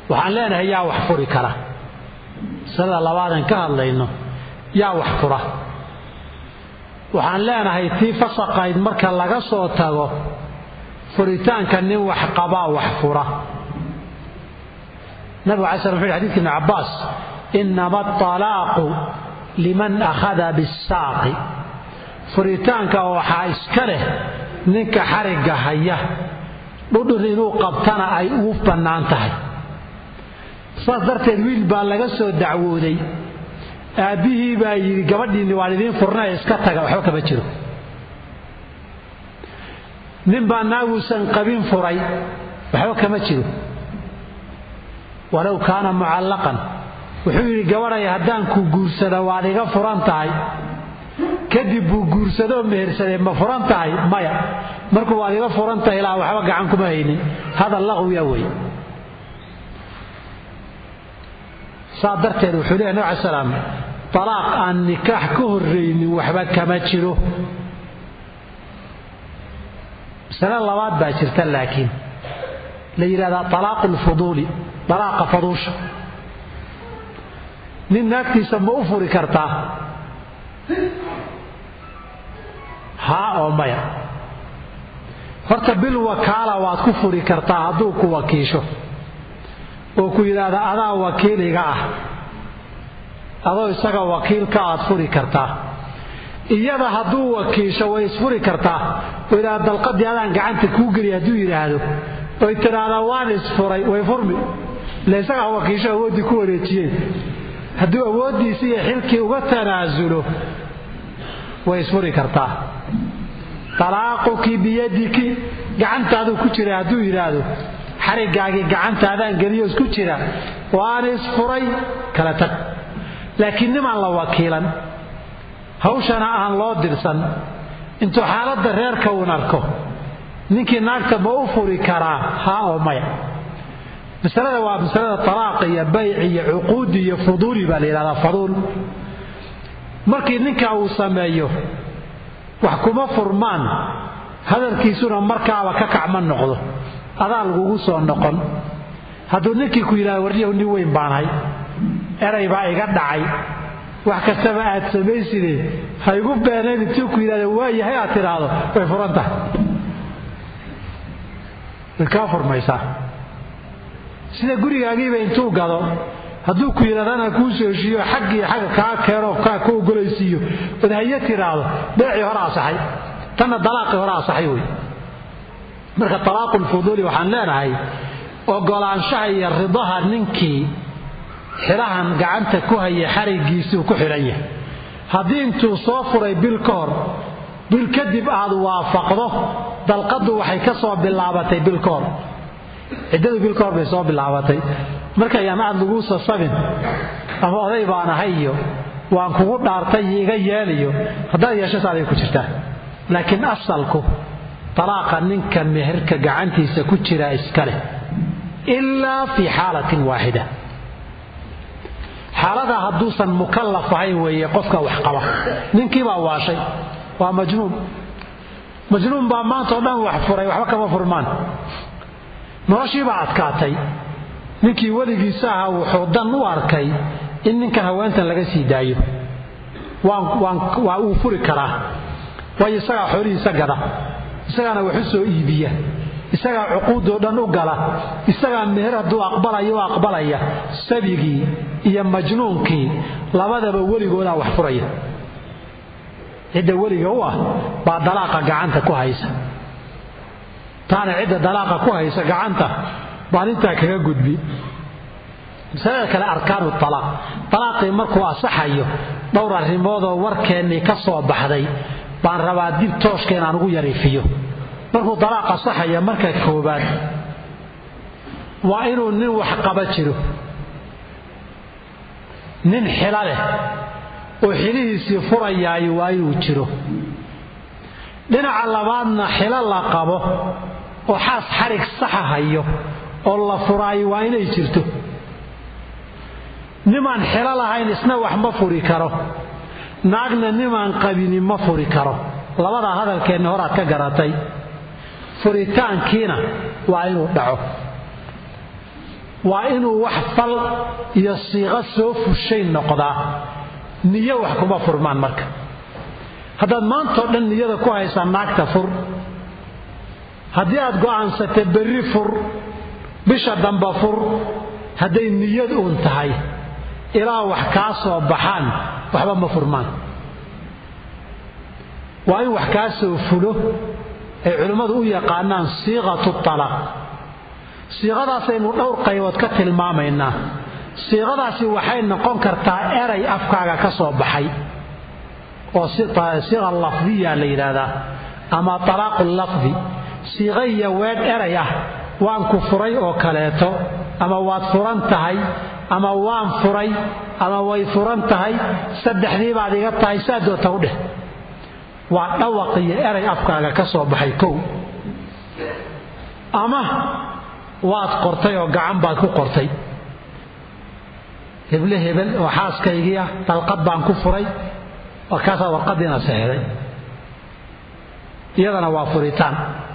waxaan leenahay yaa wax furi kara masalada labaadan ka hadlayno yaa wax fura waxaan leenahay tii fasaqayd marka laga soo tago furitaanka nin wax qabaa wax fura nabigu alay slam wuxu yhi xadidka ibni cabbaas inama atalaaqu liman akhada bisaaqi furitaanka waxaa iska leh ninka xarigga haya dhudhun inuu qabtana ay ugu bannaan tahay saas darteed wiil baa laga soo dacwooday aabbihii baa yidhi gabadhiinni waan idiin furnay iska taga waxba kama jiro nin baa naaguusan qabin furay waxba kama jiro walow kaana mucallaqan wuxuu yidhi gabadhay haddaan ku guursada waad iga furan tahay kadib buu guursadoo mehersadee ma furan tahay maya markuu waad iga furan tahay ilaa waxba gacan kuma haynin hadal laqwiya wey saa darteed wuxuu leeyahy nab salaam talaaq aan nikaax ka horraynin waxba kama jiro masale labaad baa jirta laakiin la yidhahdaa talaaqu lfuduuli dalaaqa faduusha nin naagtiisa ma u furi kartaa haa oo maya horta bil wakaala waad ku furi kartaa hadduu ku wakiisho oo ku yidhaahda adaa wakiiliga ah adoo isaga wakiilka aad furi kartaa iyada hadduu wakiisho way isfuri kartaa oo yidhahda dalqadii adaan gacanta kuu geliya hadduu yidhaahdo oy tidhaahdaa waan isfuray way furmi ile isagaa wakiisho awooddii ku wareejiyeen hadduu awooddiisi iyo xilkii uga tanaasulo way isfuri kartaa talaaquki biyadiki gacantaaduu ku jira hadduu yidhaahdo xarigaagii gacantaadaan geliyo isku jira waan isfuray kala tag laakiin nimaan la wakiilan hawshana aan loo dirsan intuu xaaladda reerka uun arko ninkii naagta ma u furi karaa haa oo maya masalada waa masalada talaaq iyo bayc iyo cuquudi iyo fuduuli baa la yidhahdaa faduul markii ninka uu sameeyo wax kuma furmaan hadalkiisuna markaaba ka kacma noqdo adaa lagugu soo noqon hadduu ninkii ku yidhahdo waryahu nin weyn baanahay eray baa iga dhacay wax kastaba aad samayside ha igu beenayn intuu ku yidhahdo waayahay aad tidhaahdo way furan tahay way kaa furmaysaa sida gurigaagiiba intuu gado hadduu ku yidhahdo anaa kuu soo heshiiyo xaggii xagga kaa keeno kaa ka ogolaysiiyo ood haye tidhaahdo beecii hore asaxay tanna dalaaqii hore asaxay wey marka talaaqu lfuduuli waxaan leenahay ogolaanshaha iyo ridaha ninkii xidhahan gacanta ku haya xarigiisuu ku xidhan yahay haddii intuu soo furay bil ka hor bil kadib aad waafaqdo dalqaddu waxay ka soo bilaabatay bil ka hor ciddadu bil ka hor bay soo bilaabatay markayaan aad laguu sasabin ama oday baan ahay iyo waan kugu dhaartay iyo iga yeeliyo haddaad yeesho saaday ku jirtaa laakiin asalku talaaqa ninka meherka gacantiisa ku jira iska leh ilaa fii xaalatin waaxida xaaladaa hadduusan mukallaf ahayn weeye qofka wax qaba ninkii baa waashay waa majnuun majnuun baa maanta oo dhan wax furay waxba kama furmaan noloshii baa adkaatay ninkii weligiisa ahaa wuxuu dan u arkay in ninkan haweentan laga sii daayo waa uu furi karaa waayo isagaa xoolihiisa gada isagaana wax u soo iibiya isagaa cuquudoo dhan u gala isagaa meher hadduu aqbalaya u aqbalaya sabigii iyo majnuunkii labadaba weligoodaa wax furaya cidda weliga u ah baa dalaaqa gacanta ku haysa taana cidda dalaaqa ku haysa gacanta baan intaa kaga gudbi masalada kale arkaanu alaaq alaaqii markuu asaxayo dhowr arrimoodoo warkeennii ka soo baxday baan rabaa dib tooshka inaan ugu yariifiyo markuu dalaaq asaxaya marka koobaad waa inuu nin wax qaba jiro nin xilo leh oo xilihiisii furayaayo waa inuu jiro dhinaca labaadna xilo la qabo oo xaas xarig saxa hayo oo la furaayo waa inay jirto nimaan xilo lahayn isna wax ma furi karo naagna nimaan qabini ma furi karo labadaa hadalkeenna horaad ka garatay furitaankiina waa inuu dhaco waa inuu wax fal iyo siiqo soo fushay noqdaa niyo wax kuma furmaan marka haddaad maantao dhan niyada ku haysaa naagta fur haddii aad go'aansatay berri fur bisha damba fur hadday niyad uun tahay ilaa wax kaa soo baxaan waxba ma furmaan waa in wax kaa soo fulo ay culimmadu u yaqaanaan siiqatu talaq siiqadaasaynu dhowr qaybood ka tilmaamaynaa siiqadaasi waxay noqon kartaa eray afkaaga ka soo baxay oo siiqa lafdiya la yidhaahdaa ama talaaqu lafdi siiqa iyo weedh eray ah waan ku furay oo kaleeto ama waad furan tahay ama waan furay ama way furan tahay saddexdii baad iga tahay saa doota u dheh waa dhawaq iyo eray afkaaga ka soo baxay kow ama waad qortay oo gacan baad ku qortay heble hebel oo xaaskaygii ah dalqad baan ku furay markaasaa warqadiina saxeday iyadana waa furitaan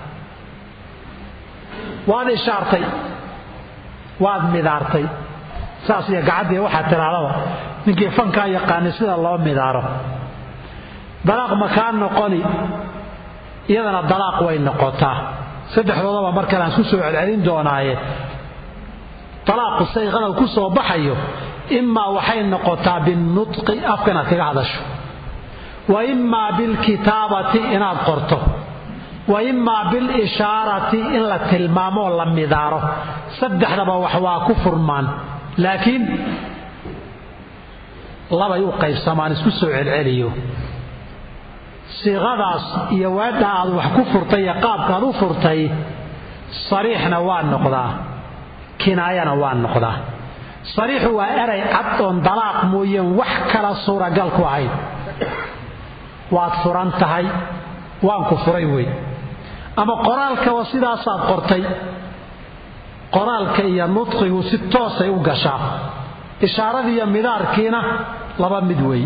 waad ishaartay waad midaartay saas iyo gacaddii waxaa tidhaahdaba ninkii fankaa yaqaanay sida loo midaaro dalaaq makaa noqoni iyadana dalaaq way noqotaa saddexdoodaba markale aan isku soo celcelin doonaaye dalaaqu sayqada ku soo baxayo imaa waxay noqotaa binnutqi afka inaad kaga hadasho wa imaa bilkitaabati inaad qorto wa imaa bilishaarati in la tilmaamo oo la midaaro saddexdaba wax waa ku furmaan laakiin labay u qaybsamaan isku soo celceliyo siiqadaas iyo weedha aad wax ku furtay iyo qaabkaad u furtay sariixna waa noqdaa kinaayana waa noqdaa sariixu waa eray cad oon dalaaq mooyeen wax kala suuragal ku ahayn waad furan tahay waan ku furay wey ama qoraalkaba sidaasaad qortay qoraalka iyo nudqigu si toosay u gashaa ishaaradii iyo midaarkiina laba mid wey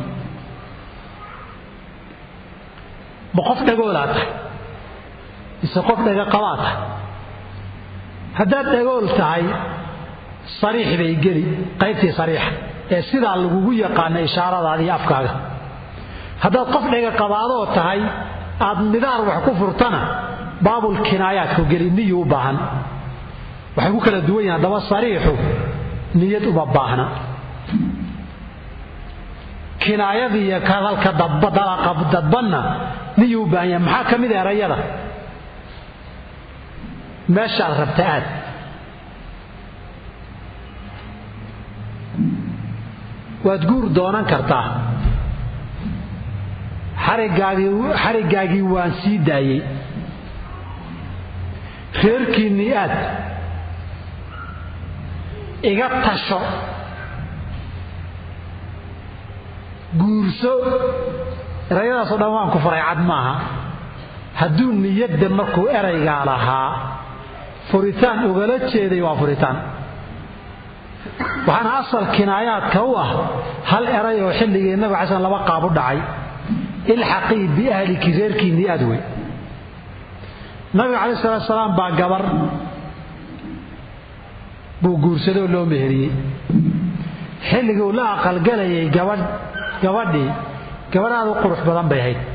ma qof dhagoolaa tahay mise qof dhagaqabaa tahay haddaad dhagool tahay sariix bay geli qaybtii sariixa ee sidaa lagugu yaqaana ishaaradaadii afkaaga haddaad qof dhagaqabaadoo tahay aad midaar wax ku furtana baabul kinaayaadku geli niyu u baahan waxay ku kala duwan yihin haddaba sariixu niyad uma baahna kinaayadii iyo hadalka dadbanna niyuu u baahan yahay maxaa ka mid a erayada meeshaad rabta aad waad guur doonan kartaa xariggaagii waan sii daayey reerkiinnii aad iga tasho guurso erayadaasoo dhan waan ku faray cad maaha hadduu niyadda markuu eraygaa lahaa furitaan ugala jeeday waa furitaan waxaana asal kinaayaadka u ah hal eray oo xilligii nabig cala slam laba qaab u dhacay ilxaqii biahliki reerkiinnii aad wey nabiga calayi salatu salaam baa gabar buu guursadoo loo meheriyey xilligii uu la aqalgalayay gabadh gabadhii gabadh aad u qurux badan bay ahayd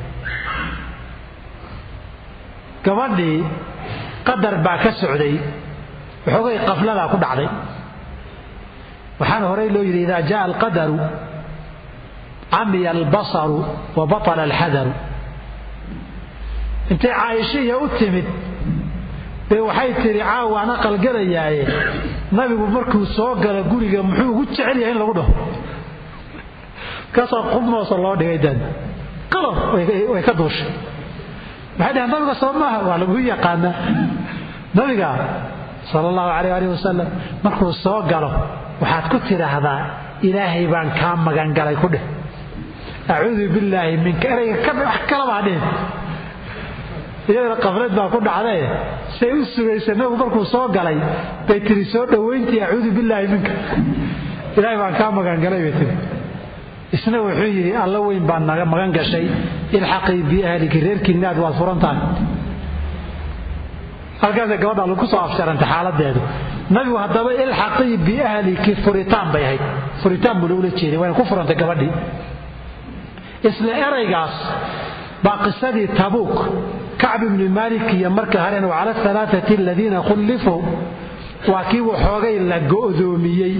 gabadhii qadar baa ka socday waxoogay qafladaa ku dhacday waxaana horey loo yidhi idaa jaa alqadaru camiya albasaru wa batala alxadaru intay caaishiya u timid bay waxay tidhi caawaan aqalgelayaaye nabigu markuu soo galo guriga muxuu ugu jecel yahay in lagu dhaho kasoo qubmoosa loo dhigay dan qalab way ka duushay maxay dhaheen nabiga soo maaha waa lagu yaqaanaa nabiga sala allahu calayh alih wasalam markuu soo galo waxaad ku tidhaahdaa ilaahay baan kaa magangalay ku dheh acuudu billaahi minka erayga wax kalabaa dhihin iyadana qaflad baa ku dhacdae say u sugaysa nabigu markuu soo galay bay tiri soo dhowayntii acuudu billaahi minka ilaahay baan kaa magangalay bay tiri isna wuxuu yidhi alla weyn baan naga magan gashay ilxaqii biahliki reerkiinnaad waad furan tahay halkaasay gabadha lagu soo afsharantay xaaladeedu nabigu haddaba ilxaqii biahliki furitaan bay ahayd furitaan buu lagula jeeday wayna ku furantay gabadhii isla eraygaas baa qisadii tabuuk kacb ibni maalik iyo marka hareen wacala alaaati aladiina khullifuu waa kii waxoogay la go'doomiyey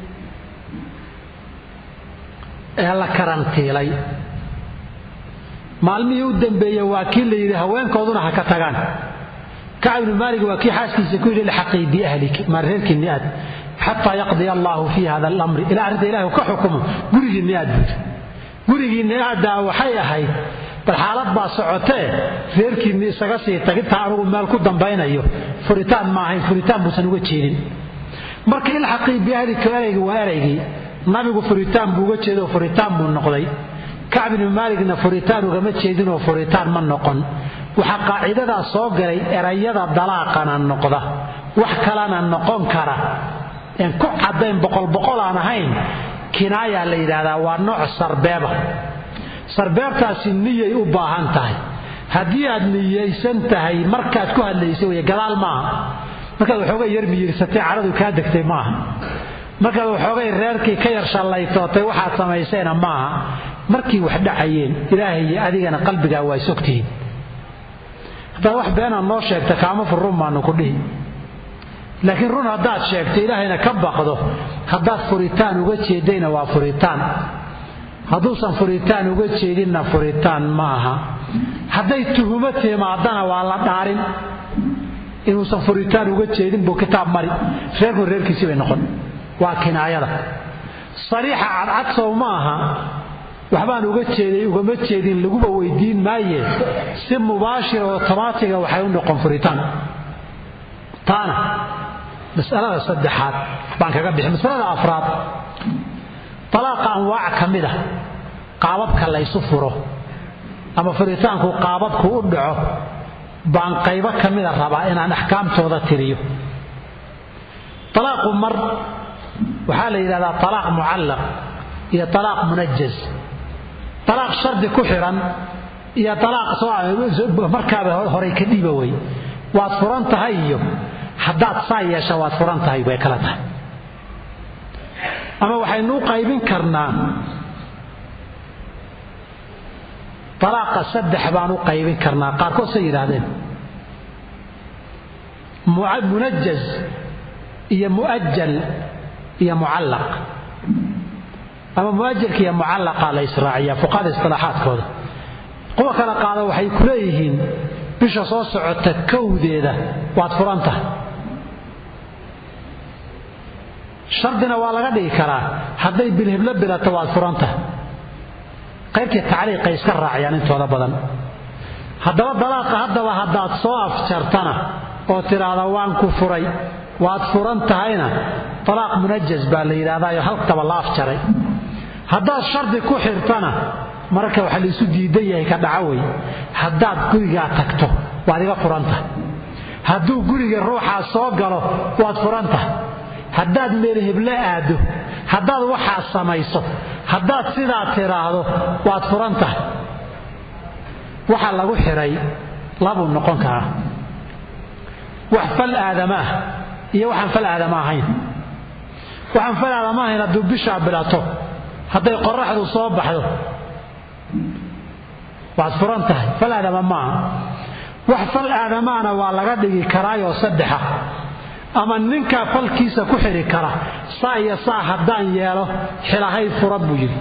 ee la karantiilay maalmihii u dambeeye waa kii la yidhi haweenkooduna ha ka tagaan kacb ibnu maalik waa kii xaaskiisa ku yidhi ilxaqii biahliki maar reerkiinni aad xataa yaqdiya allaahu fii hada alamri ilaa arrinta ilahi ka xukumo gurigiinni aad buud gurigiinni aaddaa waxay ahayd bal xaalad baa socotee reerkiinni isaga sii tagintaa anugu meel ku dambaynayo furitaan ma ahayn furitaan buusan uga jeedin marka ilxaqii biahlika eraygi waa eraygii nabigu furitaan buu uga jeedo furitaan buu noqday kacb ibnu maaligna furitaan ugama jeedinoo furitaan ma noqon waxaa qaacidadaa soo galay erayada dalaaqana noqda wax kalena noqon kara een ku caddayn boqolboqol aan ahayn kinaayaa la yidhaahdaa waa nooc sarbeeba sarbeebtaasi niyay u baahan tahay haddii aad niyaysan tahay markaad ku hadlaysa wey gadaal maaha markaad waxoogay yar miyirsatay cadhadu kaa degtay maaha markaad waxoogay reerkii ka yar shallaytootay waxaad samaysayna maaha markii wax dhacayeen ilaahay iyo adigana qalbigaa waa isogtihiin haddaad wax beenaad noo sheegta kaama fur run baanu ku dhihi laakiin run haddaad sheegto ilaahayna ka baqdo haddaad furitaan uga jeedayna waa furitaan hadduusan furitaan uga jeedinna furitaan ma aha hadday tuhumo timaadana waa la dhaarin inuusan furitaan uga jeedin buu kitaab mari reerku reerkiisii bay noqon waa kinaayada sariixa cadcadsow ma aha waxbaan uga jeeday ugama jeedin laguba weydiin maaye si mubaashira otomaatiga waxay u noqon furitaan taana masalada saddexaad baan kaga bixi masalada afraad talaaqa anwaac ka mid a qaababka laysu furo ama furitaanku qaababku u dhaco baan qaybo ka mida rabaa inaan axkaamtooda tiriyo talaaqu mar waxaa la yidhahdaa talaaq mucallaq iyo talaaq munajaz talaaq shardi ku xidhan iyo talaaq markaaba horay ka dhiiba wey waad furan tahay iyo haddaad saa yeesha waad furan tahay way kala tahay ama waxaynuu qaybin karnaa talaaqa saddex baan u qaybin karnaa qaarkood say yidhaahdeen munajaz iyo mu'ajal iyo mucallaq ama muajalka iyo mucallaqa la israaciya fuqahada istilaaxaadkooda kuwa kala qaada waxay ku leeyihiin bisha soo socota kowdeeda waad furan tahay shardina waa laga dhigi karaa hadday bilhiblo bilato waad furan tahay qaybtii tacliiqay iska raaciyaan intooda badan haddaba dalaaqa haddaba haddaad soo afjartana oo tidhaahda waan ku furay waad furan tahayna talaaq munajaz baa la yidhahdaayo haltaba la afjaray haddaad shardi ku xirtana mararka waxaa laisu diidan yahay ka dhaco wey haddaad gurigaa tagto waad iga furan tahay hadduu guriga ruuxaa soo galo waad furan tahay haddaad meel heblo aaddo haddaad waxaa samayso haddaad sidaa tidhaahdo waad furan tahay waxa lagu xidhay labuu noqon karaa wax fal aadama ah iyo waxaan fal aadama ahayn waxaan fal aadama ahayn hadduu bishaa bilato hadday qoraxdu soo baxdo waad furan tahay fal aadama maaha wax fal aadamaana waa laga dhigi karaayoo saddexa ama ninkaa falkiisa ku xidhi kara saa iyo saa haddaan yeelo xilahay furan buu yidhi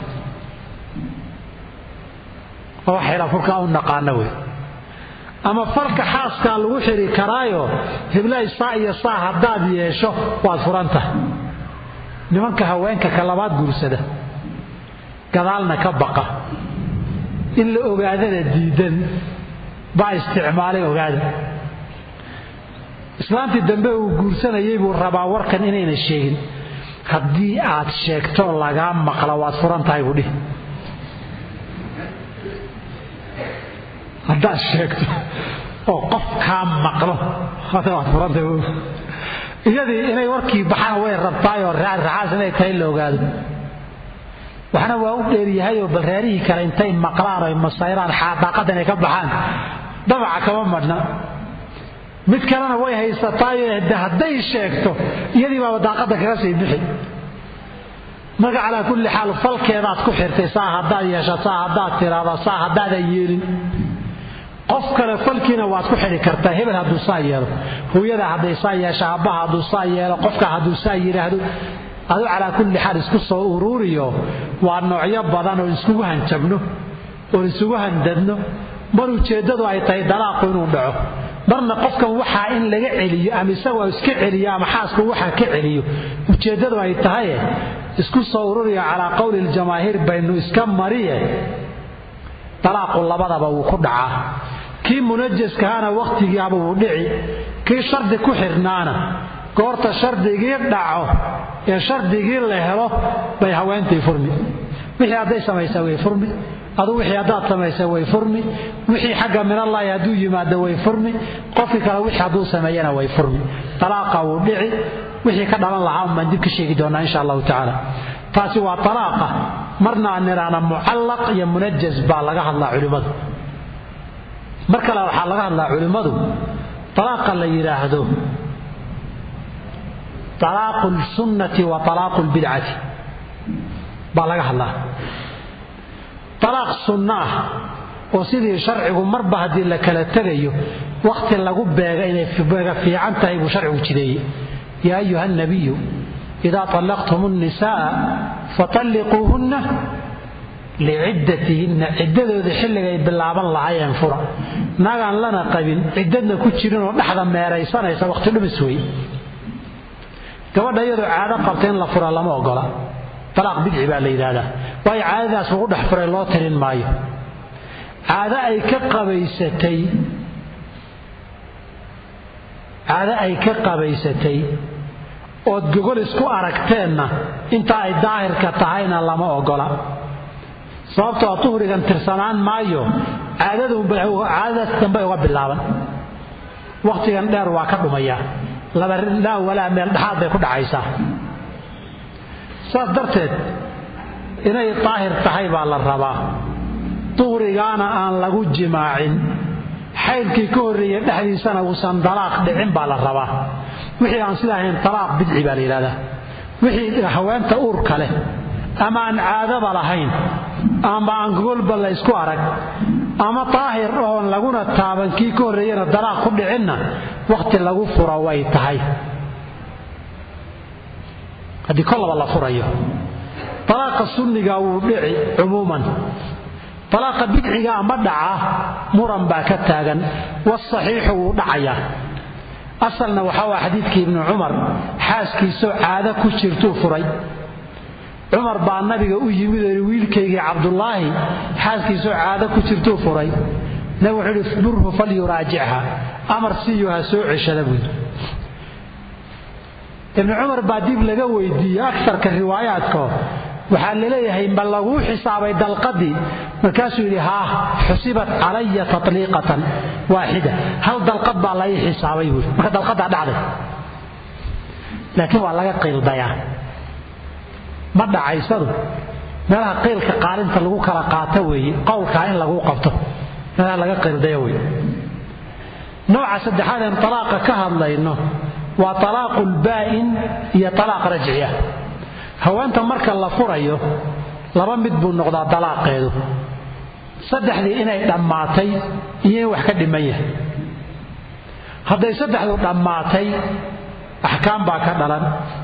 oo xila furkaa u naqaana wey ama falka xaaskaa lagu xidhi karaayo hiblay saa iyo saa haddaad yeesho waad furan tahay nimanka haweenka ka labaad guursada gadaalna ka baqa in la ogaadana diidan baa isticmaalay ogaada islaantii dambe uu guursanayay buu rabaa warkan inayna sheegin haddii aad sheegto lagaa maqla waad furan tahay buu dhihi haddaad sheegto oo qof kaa maqlo waad furantahay iyadii inay warkii baxaan way rabtaayoo raxaas inay tahay la ogaado waxna waa u dheeryahayoo bal reerihii kale intay maqlaan oy masayraan daaqadda inay ka baxaan dabaca kama madhna mid kalena way haysataayo hadday sheegto iyadii baaba daaqadda kaga sii bixi marka calaa kulli xaal falkeedaad ku xirtay saa haddaad yeesha saa haddaad tiraada saa haddaadan yeelin qof kale falkiina waad ku xidhi kartaa hebel hadduu saa yeelo hooyada hadday saa yeesho aabbaha hadduu saa yeelo qofka hadduu saa yidhaahdo adu calaa kulli xaal isku soo uruuriyo waa noocyo badan oo iskugu hanjabno oon isugu handadno mar ujeeddadu ay tahay dalaaqu inuu dhaco marna qofkan waxaa in laga celiyo ama isagoo iska celiyo ama xaasku waxaa ka celiyo ujeeddadu ay tahaye isku soo ururiyo calaa qowli ljamaahiir baynu iska mariye dalaaqu labadaba wuu ku dhacaa kii munajaskahaana wakhtigiiaba wuu dhici kii shardi ku xidhnaana goorta shardigii dhaco ee shardigii la helo bay haweentii furmi wixii hadday samaysa way furmi adu wixii haddaad samaysa way furmi wixii xagga minallaahi hadduu yimaado way furmi qofkii kale wixii hadduu sameeyana way furmi talaaqa wuu dhici wixii ka dhalan lahaa unbaan dib ka sheegi doonaa insha allahu tacaala taasi waa talaaqa marna aan nidhaahna mucallaq iyo munajas baa laga hadlaa culimmadu mar kale waxaa laga hadlaa culimmadu talaaqa la yidhaahdo talaaqu lsunnati wa talaaqu lbidcati baa laga hadlaa talaaq sunno ah oo sidii sharcigu marba haddii la kala tegayo wakhti lagu beega inay beega fiican tahay buu sharcigu jideeyey yaa ayuha nabiyu idaa طallaqtum الnisaءa faطalliquuhunna liciddatihinna ciddadooda xilligay bilaaban lahaayeen fura nagaan lana qabin ciddadna ku jirinoo dhexda meeraysanaysa wakhti dhumis wey gabadha iyadoo caado qabta in la fura lama ogola talaaq bidci baa la yidhaahdaa waayo caadadaas lagu dhex furay loo tirin maayo caado ay ka qabaysatay caado ay ka qabaysatay ood gogol isku aragteenna inta ay daahirka tahayna lama ogola sababtoo duhrigan tirsanaan maayo caadadaas dambe uga bilaaban wakhtigan dheer waa ka dhumayaa laba ridhaa walaa meel dhexaad bay ku dhacaysaa saas darteed inay daahir tahay baa la rabaa duhrigaana aan lagu jimaacin xaydkii ka horreeyey dhexdiisana uusan dalaaq dhicin baa la rabaa wixii aan sida ahayn talaaq bidci baa la yidhahdaa wixii haweenta uurka leh ama aan caadaba lahayn ama aan gogolba la ysku arag ama daahir oon laguna taaban kii ka horreeyana dalaaq ku dhicinna wakhti lagu fura way tahay haddii kollaba la furayo dalaaqa sunniga wuu dhici cumuuman dalaaqa bidcigaa ma dhaca muran baa ka taagan wasaxiixu wuu dhacayaa asalna waxaa waa xadiidkii ibnu cumar xaaskiisoo caado ku jirtuu furay cumar baa nabiga u yimid oo wiilkaygii cabdulaahi xaaskiisoo caado ku jirtuu furay nabigu wuxuu ihi burhu falyuraajicha amar siiyo ha soo ceshada buuyii ibnu cumar baa dib laga weydiiyey akarka riwaayaadko waxaa laleeyahay ma laguu xisaabay dalqadii markaasuu yidhi haah xusibat calaya tatliiqatan waaxida hal dalqad baa la ii xisaabay buui marka dalqadaa dhacday laakiin waa laga qiildayaa ma dhacaysadu meelaha qiilka qaalinta lagu kala qaato weeye qowlkaa in lagu qabto meelaha laga qiildayo wey nooca saddexaad een talaaqa ka hadlayno waa talaaqu lbaa'in iyo talaaq rajciya haweenta marka la furayo laba mid buu noqdaa dalaaqeedu saddexdii inay dhammaatay iyo in wax ka dhiman yahay hadday saddexdu dhammaatay axkaam baa ka dhalan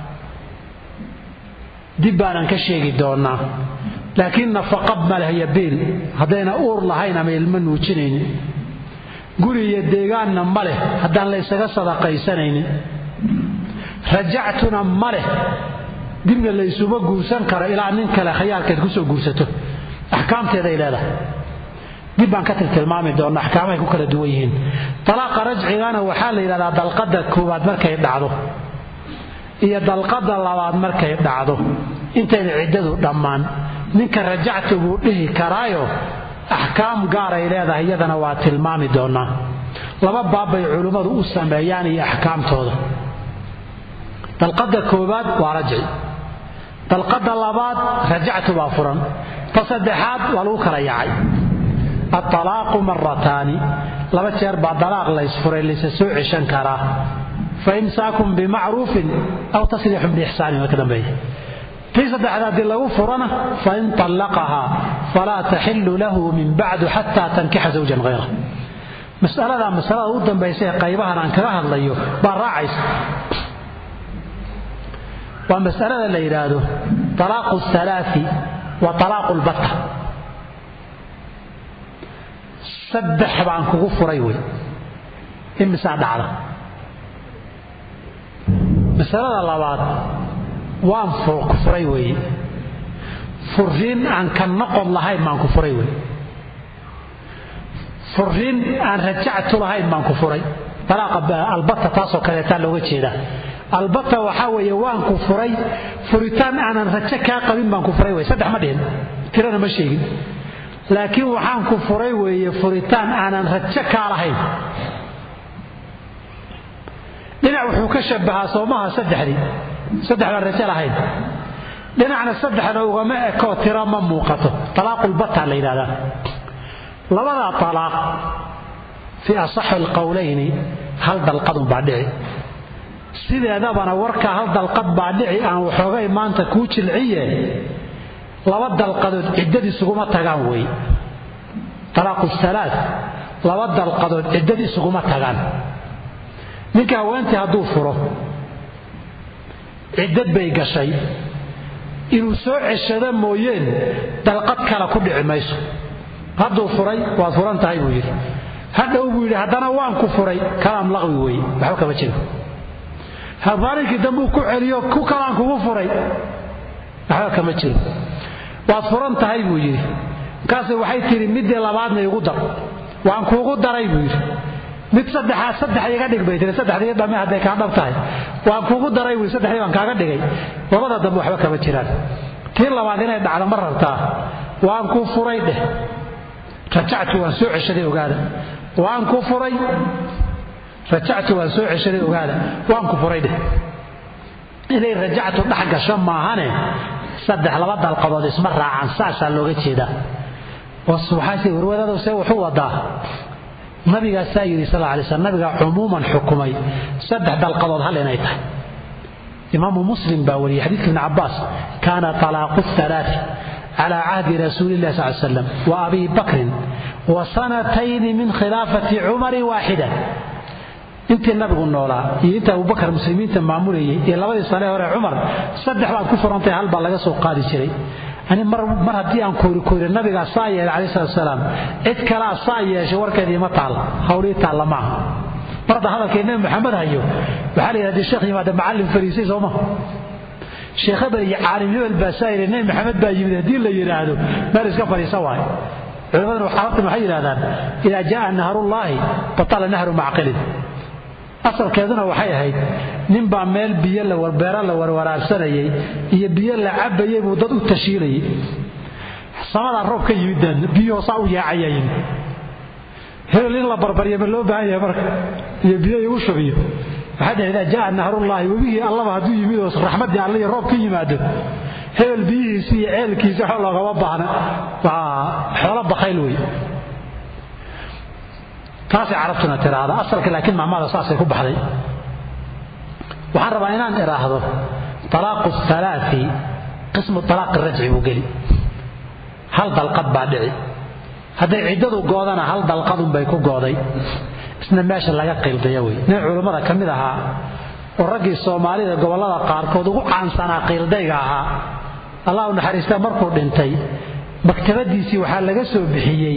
dib baanan ka sheegi doonnaa laakiin nafaqa ma leh iyo biil haddayna uur lahayn ama ilmo nuujinaynin guri iyo deegaanna ma leh haddaan la ysaga sadaqaysanaynin rajactuna ma leh dibna laysuma guursan karo ilaa nin kale khayaalkeed kusoo guursato axkaamteeday leedahay dib baan ka tiltilmaami doonna axkaamahay ku kala duwan yihiin talaaqa rajcigana waxaa la yidhahdaa dalqadda koowaad markay dhacdo iyo dalqadda labaad markay dhacdo intayna ciddadu dhammaan ninka rajactu buu dhihi karaayo axkaam gaaray leedahay iyadana waa tilmaami doonnaa laba baabbay culimmadu u sameeyaan iyo axkaamtooda dalqadda koowaad waa rajci dalqadda labaad rajactu baa furan ta saddexaad waa lagu kala yaacay aalaaqu marataani laba jeer baa dalaaq laysfuray laysa soo ceshan karaa fa imsaakun bimacruufin aw tasriixun biixsaanin waa ka dambeeya tii saddexaad haddii lagu furana fain طallaqahaa falaa taxilu lahu min bacdu xataa tankixa zawjan hayra masaladaa masalada u dambaysa ee qaybahan aan kaga hadlayo baa raacaysa waa masalada la yidhaahdo talaaqu halaai wa talaaqu lbatta saddex baan kugu furay wey imisaa dhacda masalada labaad waan ku furay weeye furiin aan ka noqon lahayn baan ku furay wey furiin aan rajactu lahayn baan ku furay albatta taasoo kaleetaa looga jeedaa albatta waxaa weeye waan ku furay furitaan aanan rajo kaa qabin baan ku furay wey saddex ma dhihin tirana ma sheegin laakiin waxaan ku furay weeye furitaan aanan rajo kaa lahayn dhinac wuxuu ka shabahaa soomaha saddexdii saddex baan rajo lahayn dhinacna saddexda ugama ekoo tira ma muuqato talaaqulbatta la yidhahdaa labadaa talaaq fii asaxi alqowlayni hal dalqadun baa dhici sideedabana warkaa hal dalqad baa dhici aan waxoogay maanta kuu jilciye laba dalqadood ciddad isuguma tagaan wey talaaqu salaa laba dalqadood ciddad isuguma tagaan ninka haweentii hadduu furo ciddad bay gashay inuu soo ceshado mooyeen dalqad kale ku dhici mayso hadduu furay waad furan tahay buu yidhi hadhow buu yidhi haddana waan ku furay kalaam laqwi weeye waxba kama jiro maalinkii dambuu ku celiyo ku kalaan kugu furay waxba kama jiro waad furan tahay buu yidhi markaase waxay tidhi middii labaadna igu dar waan kuugu daray buu yidhi mid saddexaad saddex iga dhig bay tii saddexdii dhamme hadday kaa dhab tahay waan kuugu daray buu saddexdii baan kaaga dhigay labada dambe waxba kama jiraan tii labaad inay dhacdo ma rabtaa waan ku furay dheh rajactu waan soo ceshaday ogaada waan ku furay rajactu waan soo ceshaday ogaada waan ku furay dheh inay rajactu dhex gasho maahane saddex laba dalqadood isma raacaan saasaa looga jeedaa waxaase warwadadow see wuxuu wadaa nabigaasaa yidhi sal alay slam nabigaa cumuuman xukumay saddex dalqadood hal inay tahay imaamu muslim baa wariyey xadiidka ibni cabbaas kaana talaaqu halaati cala cahdi rasuuli illahi sal slam wa abi bakrin wa sanatayni min khilaafati cumari waaxida intii nabigu noolaa iyo inta abubakar muslimiinta maamulayay iyo labadii sane hore cumar saddex baad ku furantay hal baa laga soo qaadi jiray ani mar haddii aan koorikoori nabigaa saa yeelay calai salatsalaam cid kalaa saa yeeshay warkeedii ma taal hawlii taalla maaha mar hadda hadalkii nabi maxamed hayo waxaa la yidhahda sheekh yimaada macallin fariisay sooma sheekh hebel iyo caalim hebel baa saa yidhi nabi maxamed baa yimid haddii la yidhaahdo meel iska fadhiisa waayo culimaduna xaaftan waxay yidhahdaan idaa jaa naharullaahi batala nahru macqilin asalkeeduna waxay ahayd ninbaa meel biyo beero la warwaraabsanayay iyo biyo la cabayay buu dad u tashiilayay samadaa roob ka yimid biyuhu saa u yaacaya yimid hebel in la barbarya ma loo baahan yahay marka iyo biyo igu shubiyo waxay dhahay idaa jaa nahrullaahi webigii allaba hadduu yimid oo raxmaddii alle iyo roob ka yimaado hebel biyihiisi iyo ceelkiisi waxba loogama baahna waa xoolo bakhayl wey taasay carabtuna tiraahda asalka laakiin macmada saasay ku baxday waxaan rabaa inaan idhaahdo talaaqu halaai qismu talaaqi rajci buu geli hal dalqad baa dhici hadday ciddadu goodana hal dalqadunbay ku gooday isna meesha laga qiildaya wey nin culummada ka mid ahaa oo raggii soomaalida gobollada qaarkood ugu caansanaa qiildayga ahaa allah u naxariista markuu dhintay maktabadiisii waxaa laga soo bixiyey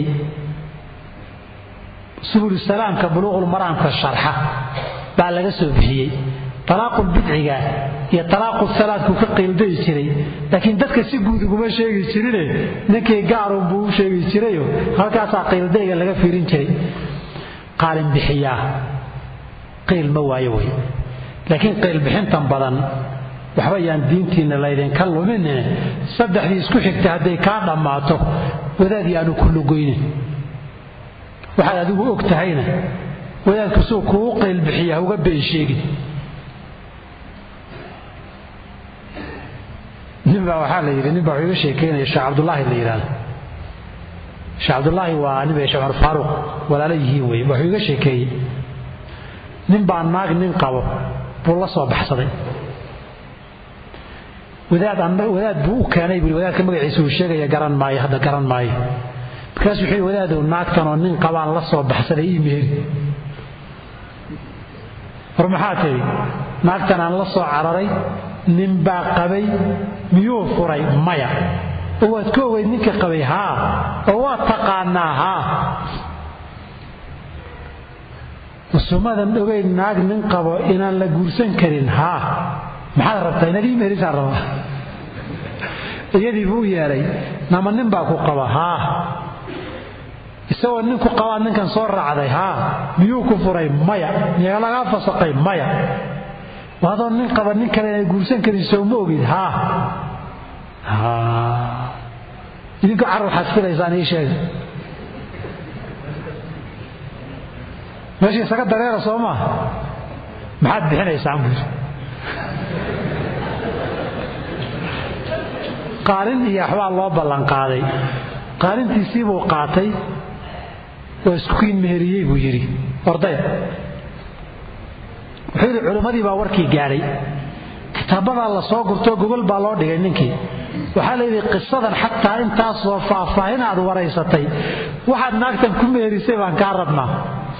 subulusalaamka buluuqulmaraamka sharxa baa laga soo bixiyey talaaqul bidciga iyo talaaqu salaadku ka qiildayi jiray laakiin dadka si guud uguma sheegi jirine ninkii gaarun buu u sheegi jirayo halkaasaa qiildayga laga fiirin jiray qaalin bixiyaa qiil ma waayo wey laakiin qiilbixintan badan waxba yaan diintiinna laydinka lumine saddexdii isku xigta hadday kaa dhammaato wadaadii aanu ku lugoynin waxaad adigu og tahayna wadaadku suu kugu qaylbixiya ha uga been sheegin ninbaa waxaa la yidhi ninbaa wuxuu iga sheekeynaya sheekh cabdullaahi la yidhahdo sheekh cabdullaahi waa nin bay sheekh cumar faaruuq walaalo yihiin wey wuxuu iga sheekeeyey nin baa naag nin qabo buu la soo baxsaday wadaad wadaad buu u keenay buu wadaadka magaciisa uu sheegaya garan maayo hadda garan maayo markaas wuxuu wadaadow naagtan oo nin qabaan la soo baxsaday ii meheri war maxaa tidhi naagtan aan la soo cararay nin baa qabay miyuu furay maya oo waad ka ogeyd ninka qabay haa oo waad taqaanaa haa usumadan ogeyd naag nin qabo inaan la guursan karin haa maxaad rabtaa inaad ii meherisaan rabaa iyadii buu u yeedhay nama nin baa ku qaba haa isagoo ninku qabaa ninkan soo raacday haa miyuu ku furay maya miyaa lagaa fasaqay maya adoo nin qaba nin kale inay guursan karin soo ma ogid haa idinku car waxaad filaysaan ii sheega meesha isaga dareera soo maa maxaad bixinaysaan buuri qaalin iyo waxbaa loo ballanqaaday qaalintiisii buu qaatay oo iskukiin meheriyey buu yidhi ordaya wuxuu yidhi culimmadii baa warkii gaadhay kitaabadaa la soo gurtoo gogol baa loo dhigay ninkii waxaa layidhi qisadan xataa intaasoo faahfaahin aad waraysatay waxaad naagtan ku meherisay baan kaa rabnaa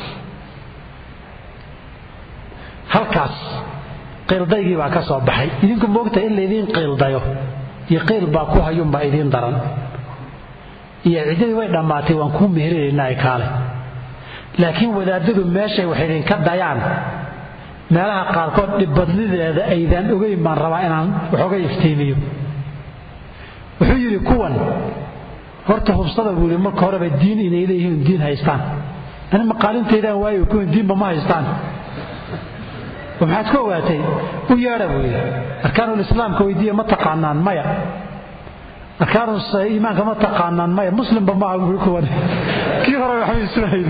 halkaas qiildaygii baa ka soo baxay idinku moogta in laydiin qiildayo iyo qiil baa ku hayuunbaa idiin daran iyo ciddadii way dhammaatay waan kuu meherinaynaa kaale laakiin wadaadadu meeshay wax idinka dayaan meelaha qaarkood dhibbadnideeda aydaan ogeyn baan rabaa inaan waxooga iftiimiyo wuxuu yidhi kuwan horta hubsada buu yidhi marka horeba diin inay leeyihiin diin haystaan ani maqaalintaydaan waayo kuwan diinba ma haystaan maxaad ku ogaatay u yeedha buu yidhi arkaanulislaamka weydiiya ma taqaanaan maya arkaanu iimaanka ma taqaanaan maya muslimba maaha bui kuwan kii hore waxba ismahayni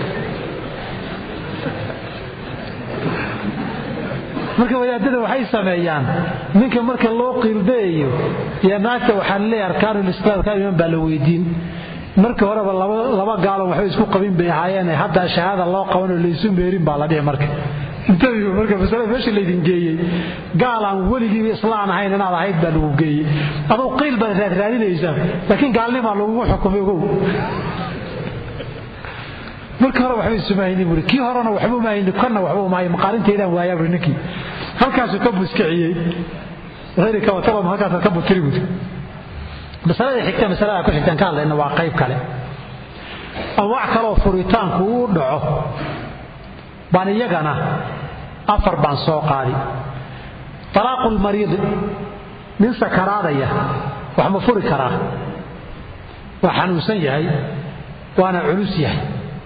marka wadaadada waxay sameeyaan ninka marka loo qiildayayo iyo naagta waxaan leeyahay arkaanulislaam arkaan iimaan baa la weydiin markii horeba laba gaalon waxba isku qabin bay ahaayeen haddaa shahaada loo qabanoo laysu meerin baa la dhihi marka intabiu marka masalada meesha laydin geeyey gaalaan weligiiba islaan ahayn inaad ahayd baa lagu geeyey aduu qiil baad raadraadinaysaa laakiin gaalnimaa lagugu xukumay ogow markii hore waxba isumahayni buuri kii horena waxba umahayni kanna waxba umahay maqaalintaydaan waayaa buuri ninkii halkaasuu ka buskiciyey rkawatalom halkaasaad ka butiri buuri masalada xigta masalada ku xigtaan ka hadlayna waa qayb kale anwac kaleoo furitaanku uu dhaco baan iyagana afar baan soo qaadi talaaqu lmariidi nin sakaraadaya wax ma furi karaa waa xanuunsan yahay waana culus yahay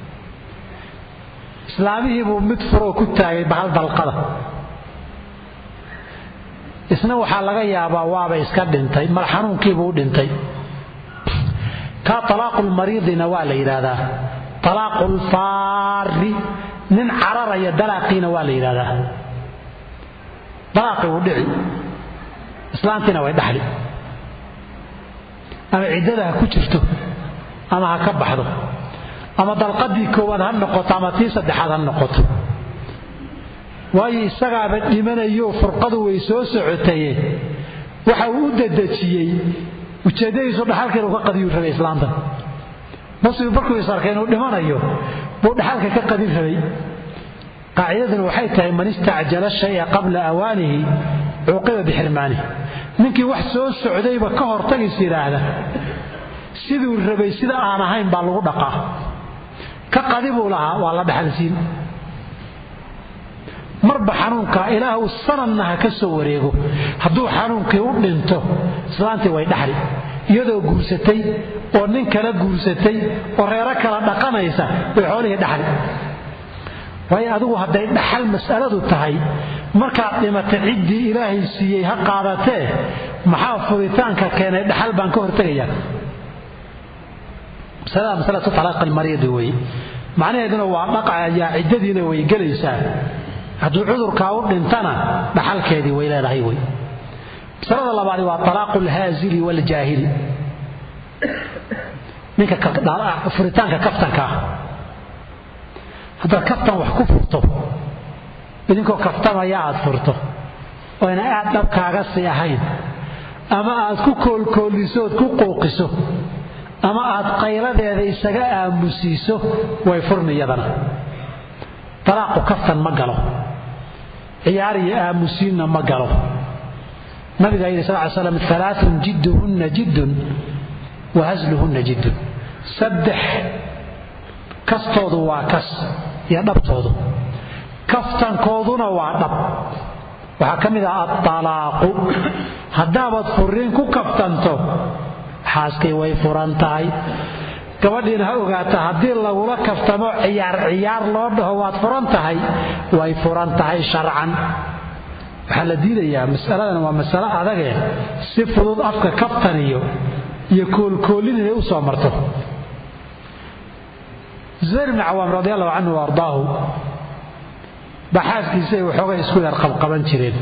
islaamihii buu mid furoo ku taagay bahal dalqada isna waxaa laga yaabaa waaba iska dhintay mar xanuunkiibuu u dhintay kaa talaaqu lmariidina waa la yidhaahdaa talaaqu lfaari nin cararaya dalaaqiina waa la yidhahdaa dalaaqii wuu dhici islaantiina way dhaxli ama ciddada ha ku jirto ama ha ka baxdo ama dalqadii koowaad ha noqoto ama tii saddexaad ha noqoto waayo isagaaba dhimanayo furqadu way soo socotaye waxa uu u dadejiyey ujeeddadiisu dhaxalka inuu ka qadiyuu rabay islaantan muslim markuu is arkay inuu dhimanayo buu dhaxalka ka qadin rabay qaacidaduna waxay tahay man istacjala shaya qabla awaanihi cuuqiba bixirmaanihi ninkii wax soo socdayba ka hortagis yidhaahda siduu rabay sida aan ahayn baa lagu dhaqaa ka qadi buu lahaa waa la dhaxalsiin marba xanuunka ilaahu sanadna ha ka soo wareego hadduu xanuunkii u dhinto islaantii way dhaxli iyadoo guursatay oo nin kala guursatay oo reero kala dhaqanaysa bay xoolihii dhaxli waayo adigu hadday dhaxal mas'aladu tahay markaad dhimatay ciddii ilaahay siiyey ha qaadatee maxaa furitaanka keenay dhaxal baan ka hortegayaa masalada masalatu talaaqi almariidi weeye macnaheeduna waa dhaqayaa ciddadiina way gelaysaa hadduu cudurkaa u dhintana dhaxalkeedii way leedahay wey masalada labaadi waa talaaqu alhaazili waaljaahili ninka furitaanka kaftanka ah haddaad kaftan wax ku furto idinkoo kaftamaya aad furto oo ina aad dhabkaaga sii ahayn ama aad ku koolkooliso ood ku qouqiso ama aad qayladeeda isaga aamusiiso way furmi iyadana talaaqu kaftan ma galo ciyaar iyo aamusiinna ma galo nabigaa yidhi sal ly slam alaaun jidduhunna jiddun wa hasluhunna jiddun saddex kastoodu waa kas iyo dhabtoodu kaftankooduna waa dhab waxaa ka mid ah aalaaqu haddaabaad furiin ku kaftanto xaaskay way furan tahay gabadhiina ha ogaata haddii lagula kaftamo ciyaar ciyaar loo dhaho waad furan tahay way furan tahay sharcan waxaa la diidayaa masaladan waa masalo adage si fudud afka kaftaniyo iyo koolkoolin inay u soo marto zubayr bni cawaam radi allahu canhu wa ardaahu baa xaaskiisay waxoogay isku yar qabqaban jireen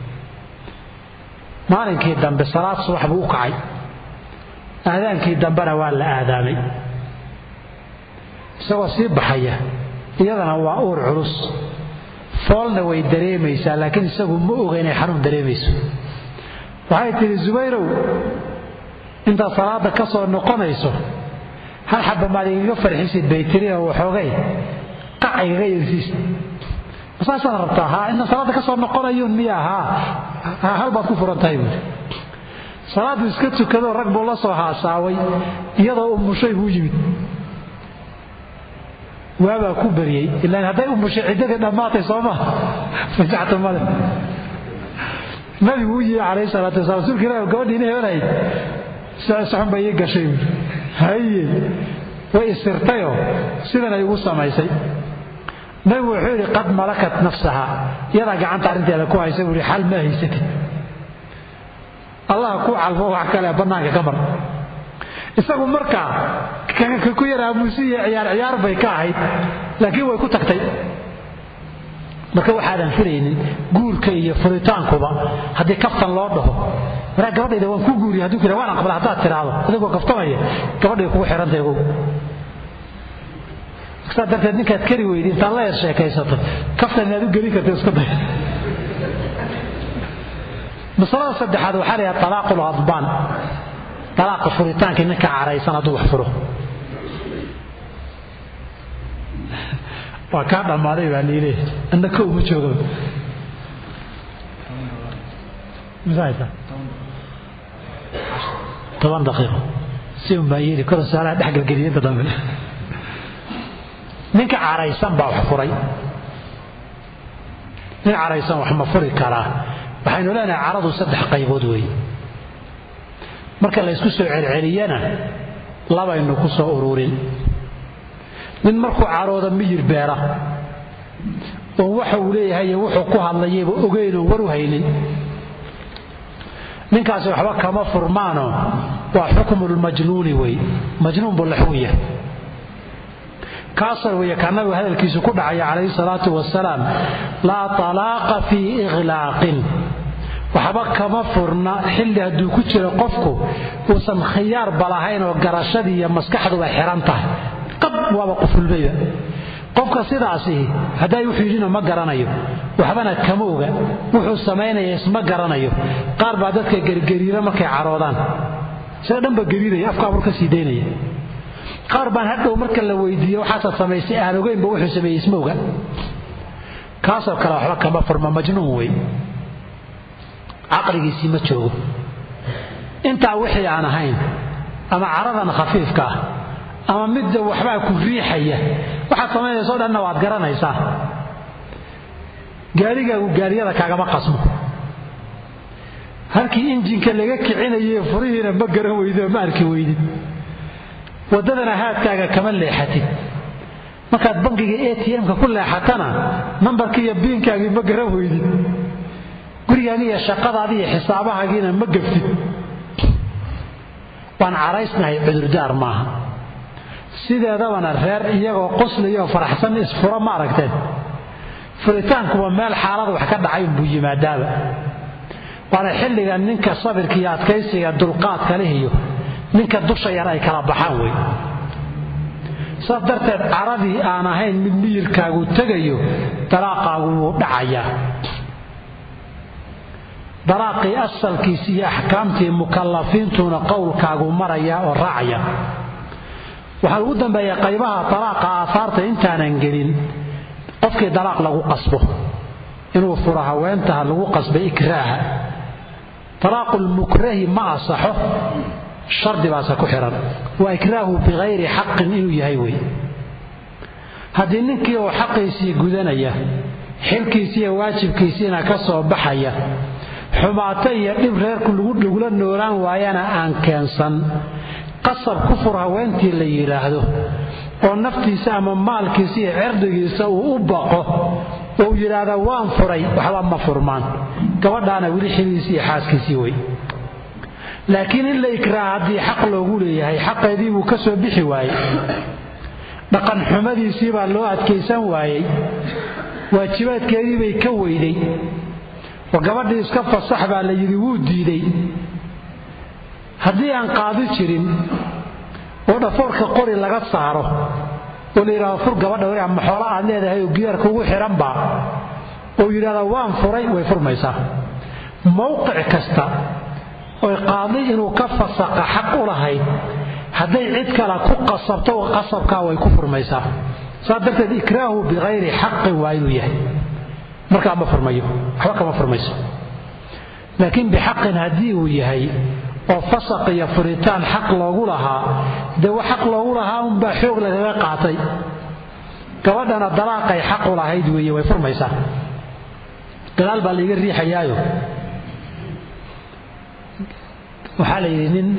maalinkii dambe salaad subax buu u kacay aadaankii dambena waa la aadaamay isagoo sii baxaya iyadana waa uur culus foolna way dareemaysaa laakiin isagu ma oga inay xanuun dareemayso waxay tidhi zubayrow intaad salaadda ka soo noqonayso hal xabba maad igaga farxisid bay tiri oo waxoogay qac igaga yersiis masaasaad rabtaa haa intaan salaadda ka soo noqonayuun miya haa hal baad ku furan tahay buuri salaaddu iska tukadoo rag buu la soo haasaaway iyadoo umushay buu yimid waabaa ku baryey ilaan hadday umushay ciddadii dhammaatay soo maa fajaxta male nabigu u yimi calayhi salaatu wasalaam rasuulka ilahi gabadhiina hebelahayd soxun bay ii gashay buuri haye way isirtayoo sidan ay ugu samaysay nabigu wuxuu yidhi qad malakat nafsaha iyadaa gacanta arrinteeda ku haysa buuhi xal ma haysatid allah ku calfo wax kale bannaanka ka mar isagu markaa ka ku yar aamusiya ciyaar ciyaar bay ka ahayd laakiin way ku tagtay marka waxaadan filaynin guurka iyo furitaankuba haddii kaftan loo dhaho maraa gabadhayda waan ku guuriya hadduu ku waan aqbala haddaad tiraahdo adigoo kaftamaya gabadhay kugu xidhantahay ogow saa darteed ninkaad kari weydi intaad la yar sheekaysato kaftan inaad u gelin karta iska day masalada saddexaad waxaa layaha talaaqu ladbaan talaaqa furitaankii ninka caraysan hadduu wax furo waa kaa dhammaaday baa liile anna kow ma jooga toban daqiiqo si un baa yeeli kor saalaha dhexgelgeliya inta dambe ninka caraysan baa wax furay nin caraysan wax ma furi karaa waxaynu leenahay caradu saddex qaybood weeye marka la ysku soo celceliyana labaynu ku soo ururin nin markuu carooda miyir beera oon waxa uu leeyahay iyo wuxuu ku hadlayayba ogeyn oon war u haynin ninkaasi waxba kama furmaano waa xukmulmajnuuni wey majnuun buu la xun yahay kaasoo weeye kaa nabigu hadalkiisu ku dhacaya calayhi salaatu wasalaam laa talaaqa fii ikhlaaqin waxba kama furna xilli hadduu ku jiro qofku uusan khiyaarba lahayn oo garashadii iyo maskaxduba xiran tahay qab waaba qufulmayba qofka sidaasi hadday wuxuu yidhina ma garanayo waxbana kama oga wuxuu samaynaya isma garanayo qaar baa dadka gergeriira markay caroodaan sida dhanba geriinaya afka abur ka sii daynaya qaar baan hadhow marka la weydiiyo waxaasaad samaysay aan ogeynba wuxuu sameeyey isma oga kaasoo kale waxba kama furma majnuun wey caqligiisii ma joogo intaa wixii aan ahayn ama caradan khafiifka ah ama midda waxbaa ku riixaya waxaad samaynayso dhanna waad garanaysaa gaarigaagu gaariyada kaagama qasmo halkii injinka laga kicinaye furihiina ma garan weydo ma arki weydid waddadana haadkaaga kama leexatid markaad bankiga a t m-ka ku leexatana nambarkii iyo biinkaagii ma garan weydid gurigaagi iyo shaqadaadi iyo xisaabahaagiina ma gaftid waan caraysnahay cudurdaar maaha sideedabana reer iyagoo qoslayoo faraxsan isfuro ma aragteen furitaankuba meel xaalada wax ka dhacay unbuu yimaadaaba waana xilliga ninka sabirka iyo adkaysiga dulqaadka leh iyo ninka dusha yar ay kala baxaan wey saas darteed caradii aan ahayn mid miyirkaagu tegayo dalaaqaagu wuu dhacayaa dalaaqii asalkiisi iyo axkaamtii mukallafiintuna qowlkaagu maraya oo raacaya waxaa ugu dambeeya qaybaha dalaaqa aahaarta intaanan gelin qofkii dalaaq lagu qasbo inuu furo haweentaha lagu qasbay ikraaha talaaqulmukrahi ma asaxo shardi baase ku xihan waa ikraahu bikayri xaqin inuu yahay wey haddii ninkii oo xaqiisii gudanaya xilkiisii iyo waajibkiisiina ka soo baxaya xumaato iyo dhib reerku lagula noolaan waayana aan keensan qasab ku fur haweentii la yidhaahdo oo naftiisa ama maalkiisa iyo cirdigiisa uu u baqo oo uu yidhaahda waan furay waxba ma furmaan gabadhaana weli xiliisii iyo xaaskiisii wey laakiin in la ikraaha haddii xaq loogu leeyahay xaqeedii buu ka soo bixi waayey dhaqan xumadiisii baa loo adkaysan waayey waajibaadkeedii bay ka weyday oo gabadhii iska fasax baa la yidhi wuu diiday haddii aan qaadi jirin oo dhafoorka qori laga saaro oo la yidhahdo fur gabadha way ama xoolo aad leedahay oo gidaarka ugu xidhanba oo yidhahda waan furay way furmaysaa mowqic kasta oy qaadi inuu ka fasaqa xaq u lahayd hadday cid kale ku qasabto qasabkaa way ku furmaysaa saas darteed ikraahu bikayri xaqin waa inuu yahay markaa ma furmayo waxba kama furmayso laakiin bixaqin haddii uu yahay oo fasaq iyo furitaan xaq loogu lahaa dee wa xaq loogu lahaa unbaa xoog lagaga qaatay gabadhana dalaaqay xaq u lahayd weeye way furmaysaa gadaal baa laiga riixayaayo waxaa la yidhi nin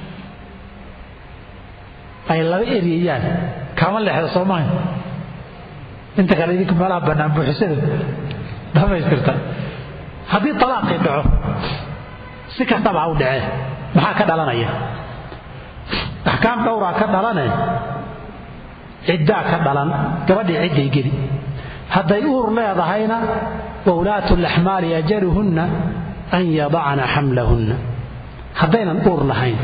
ay laba eryayaan kama leexda soomaha inta kale idinka meelaha bannaan buuxisada dhamaystirta haddii talaaqii dhaco si kastaba ha u dhacee maxaa ka dhalanaya axkaam dhowraa ka dhalane ciddaa ka dhalan gabadhii cidday geli hadday uur leedahayna wa ulaatu laxmaali ajaluhunna an yadacna xamlahunna haddaynan uur lahayn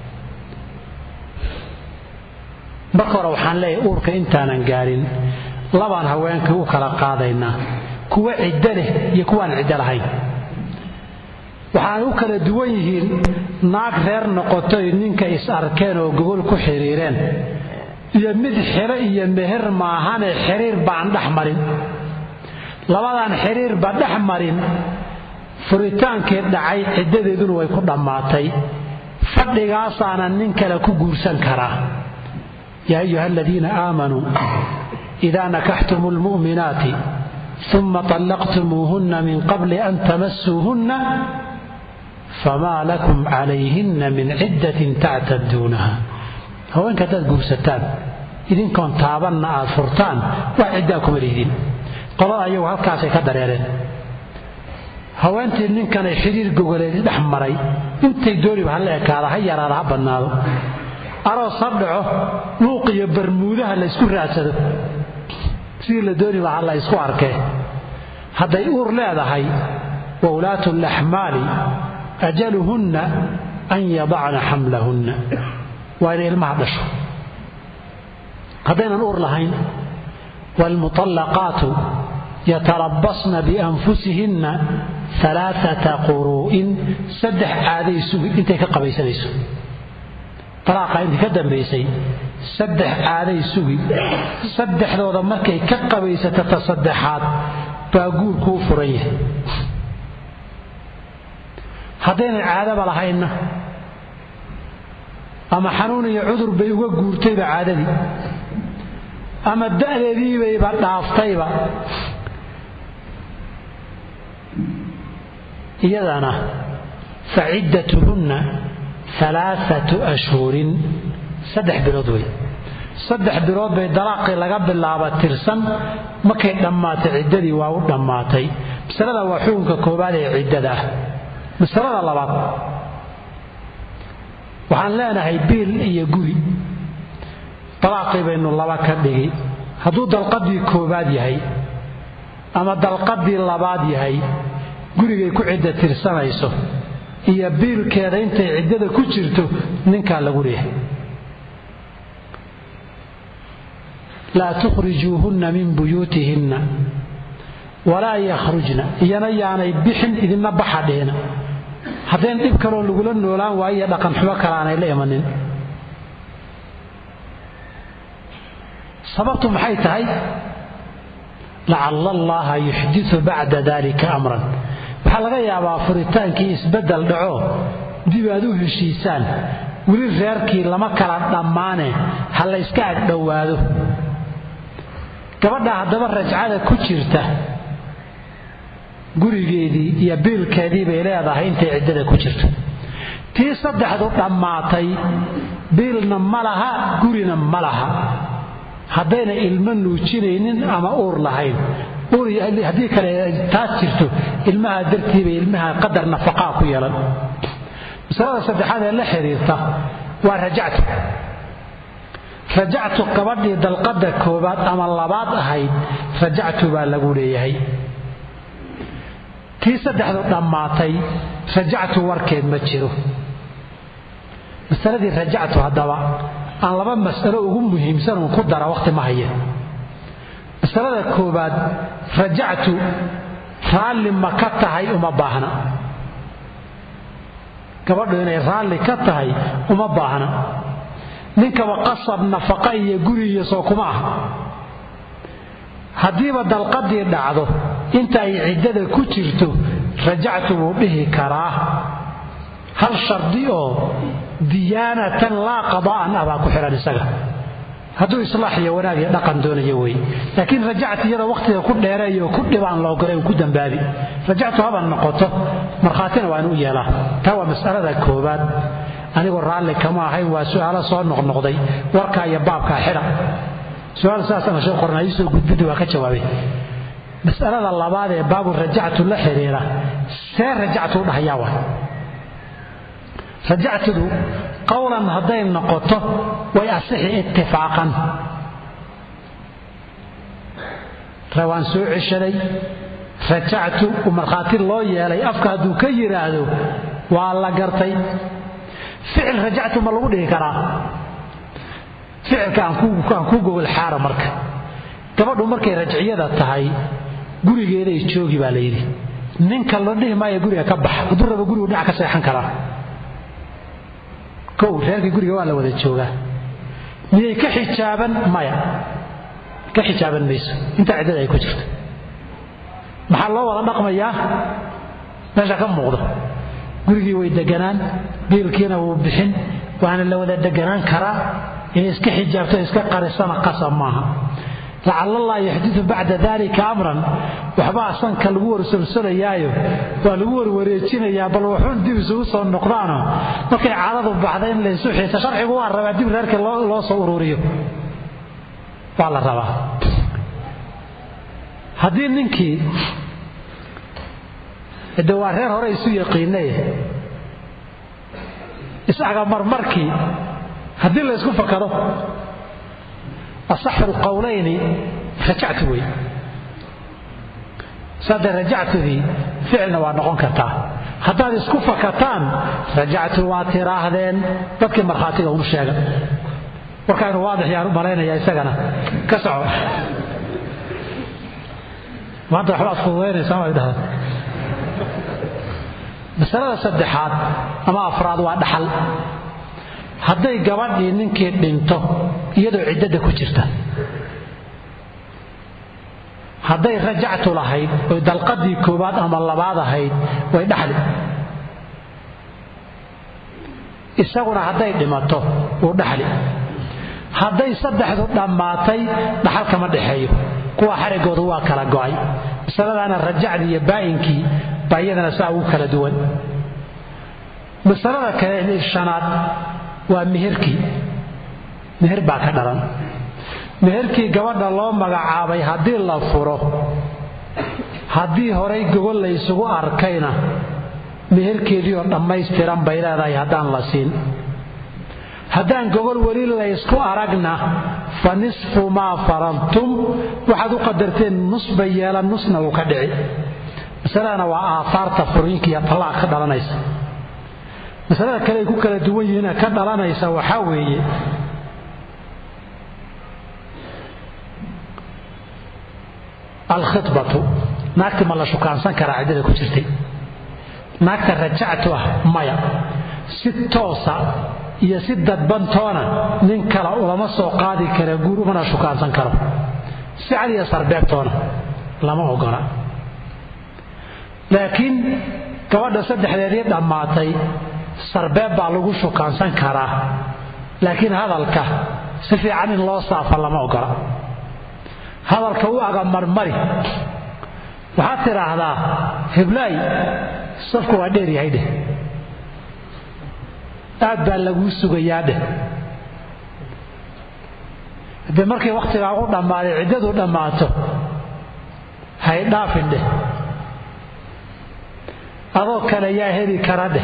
marka hore waxaan leeyahay uurka intaanan gaadhin labaan haweenkii u kala qaadaynaa kuwa ciddo leh iyo kuwaan ciddo lahayn waxaanay u kala duwan yihiin naag reer noqotoy ninka is arkeen oo gogol ku xidhiireen iyo mid xilo iyo meher maahane xiriir baan dhex marin labadaan xiriirba dhex marin furitaankii dhacay ciddadeeduna way ku dhammaatay fadhigaasaana nin kale ku guursan karaa yaa ayuha aladiina aamanuu idaa nakaxtum lmu'minaati uma طallaqtumuuhunna min qabli an tamasuuhunna famaa lakum calayhinna min ciddatin tactaduunaha haweenka haddaad guursataan idinkoon taabanna aad furtaan wax ciddaa kuma lihdin qolada ayagu halkaasay ka dareereen haweentii ninkanay xidhiir gogoleedi dhex maray intay dooniba ha la ekaada ha yaraada ha badnaado aroos ha dhaco luuq iyo barmuudaha la ysku raadsado sidii la dooniba ha la ysku arkee hadday uur leedahay wa ulaatu laxmaali ajaluhunna an yadacna xamlahunna waa inay ilmaha dhasho haddaynan uur lahayn waalmuطallaqaatu yatarabasna bianfusihinna alaaata quruu'in saddex caaday sugi intay ka qabaysanayso talaaqa intii ka dambaysay saddex caaday sugi saddexdooda markay ka qabaysato ta saddexaad baa guurku u furan yahay haddaynan caadaba lahaynna ama xanuun iyo cudur bay uga guurtayba caadadii ama da'deediibayba dhaaftayba iyadana fa ciddatuhunna alaaatu ashhurin saddex bilood wey saddex bilood bay dalaaqii laga bilaaba tirsan markay dhammaatay ciddadii waa u dhammaatay masalada waa xukunka koobaad ee ciddada ah masalada labaad waxaan leenahay biil iyo guri dalaaqii baynu laba ka dhigi hadduu dalqadii koobaad yahay ama dalqadii labaad yahay gurigay ku cidda tirsanayso iyo biilkeeda intay ciddada ku jirto ninkaa lagu leeyahay laa tukhrijuuhunna min buyuutihinna walaa yakhrujna iyana yaanay bixin idinna baxa dhihina haddayn dhib kaloo lagula noolaan waayo iyo dhaqan xumo kale aanay la imanin sababtu maxay tahay lacalla allaha yuxdiu bacda dalika amran waxaa laga yaabaa furitaankii isbeddel dhaco dib aad u heshiisaan weli reerkii lama kala dhammaane ha la yska agdhowaado gabadha haddaba rajcada ku jirta gurigeedii iyo biilkeedii bay leedahay intay ciddada ku jirto tii saddexdu dhammaatay biilna ma laha gurina ma laha haddayna ilmo nuujinaynin ama uur lahayn haddii kale taas jirto ilmaha dartiibay ilmaha qadar nafaqaa ku yeelan masalada saddexaad ee la xiriirta waa rajactu rajactu gabadhii dalqada koobaad ama labaad ahayd rajactu baa lagu leeyahay tii saddexdu dhammaatay rajactu warkeed ma jiro masaladii rajactu haddaba aan laba mas'alo ugu muhiimsan uun ku dara wakhti ma haya masalada koobaad rajactu raalli ma ka tahay uma baahna gabadhu inay raalli ka tahay uma baahna ninkaba qasab nafaqa iyo guri iyo soo kuma aha haddiiba dalqadii dhacdo inta ay ciddada ku jirto rajactu wuu dhihi karaa hal shardi oo diyaanatan laa qadaa'an ah baa ku xidhan isaga hadduu islaax iyo wanaag iyo dhaqan doonayo wey laakiin rajactu iyada wakhtiga ku dheereeyo oo ku dhibaan loo galay uu ku dambaabi rajactu haba noqoto markhaatina waa inu yeelaa taa waa mas'alada koobaad anigoo raalli kama ahayn waa su'aalo soo noqnoqday warkaa iyo baabkaa xidha su-aal saasana sheekh qornaa ii soo gudbidda waa ka jawaabay mas'alada labaad ee baabu rajactu la xiriira see rajactu u dhahayaa waa rajactudu qowlan hadday noqoto way asixi ittifaaqan waan soo ceshaday rajactu u markhaati loo yeelay afka hadduu ka yidhaahdo waa la gartay ficil rajactu ma lagu dhihi karaa ficilka aan ku gogol xaara marka gabadhu markay rajciyada tahay gurigeeday joogi baa la yidhi ninka la dhihi maayo guriga ka bax hadduu rabo gurigu dhinac ka seexan karaa kow reerkii guriga waa la wada joogaa miyay ka xijaaban maya ka xijaaban mayso intaa ciddada ay ku jirto maxaa loo wada dhaqmayaa meesha ka muuqdo gurigii way deganaan biilkiina wuu bixin waana la wada deganaan karaa inay iska xijaabto iska qarisana qasab maaha lacallallaa yuxdiu bacda dalika amran waxbaa sanka lagu warsolsolayaayo waa lagu warwareejinayaa bal waxuun dib isugu soo noqdaano markay cadadu baxda in laysu xiisa sharcigu waa rabaa dib reerka loo soo ururiyo waa la rabaa haddii ninkii de waa reer hore isu yaqiinay isaga marmarkii haddii la ysku fakado asaxu lqowlayni rajactu wey saade rajactudii ficilna waa noqon kartaa haddaad isku fakataan rajactu waa tiraahdeen dadkii markhaatiga unu sheega warkaanu waadix yaan u malaynaya isagana ka soco maanta waxbaad fududaynaysaa way dhahaan masalada saddexaad ama afraad waa dhaxal hadday gabadhii ninkii dhinto iyadoo ciddada ku jirta hadday rajactu lahayd oy dalqadii koowaad ama labaad ahayd way dhaxli isaguna hadday dhimato wuu dhaxli hadday saddexdu dhammaatay dhaxal kama dhexeeyo kuwa xarigoodu waa kala go'ay masaladaana rajacdii iyo baa'inkii baa iyadana saa ugu kala duwan masalada kale shanaad waa meherkii meher baa ka dhalan meherkii gabadha loo magacaabay haddii la furo haddii horay gogol la ysugu arkayna meherkeedii oo dhammaystiran bay leedahay haddaan la siin haddaan gogol weli laysku aragna fa nisfu maa faradtum waxaad u qadarteen nus bay yeelan nusna wuu ka dhici masaladana waa aahaarta furiinka iyo tallaaq ka dhalanaysa masalada kale ay ku kala duwan yihiina ka dhalanaysa waxaa weeye alkhibatu naagti ma la shukaansan karaa ciddada ku jirtay naagta rajactu ah maya si toosa iyo si dadbantoona nin kale ulama soo qaadi kara guur umana shukaansan karo si cad iyo sarbeebtoona lama ogola laakiin gabadha saddexdeedii dhammaatay sarbeeb baa lagu shukaansan karaa laakiin hadalka si fiican in loo saafa lama ogola hadalka u aga marmari waxaad tidhaahdaa heblaay safku waa dheer yahay dheh aad baa laguu sugayaa dheh haddee markii wakhtigaa u dhammaaday ciddadu dhammaato hay dhaafin dheh adoo kale yaa heli kara dheh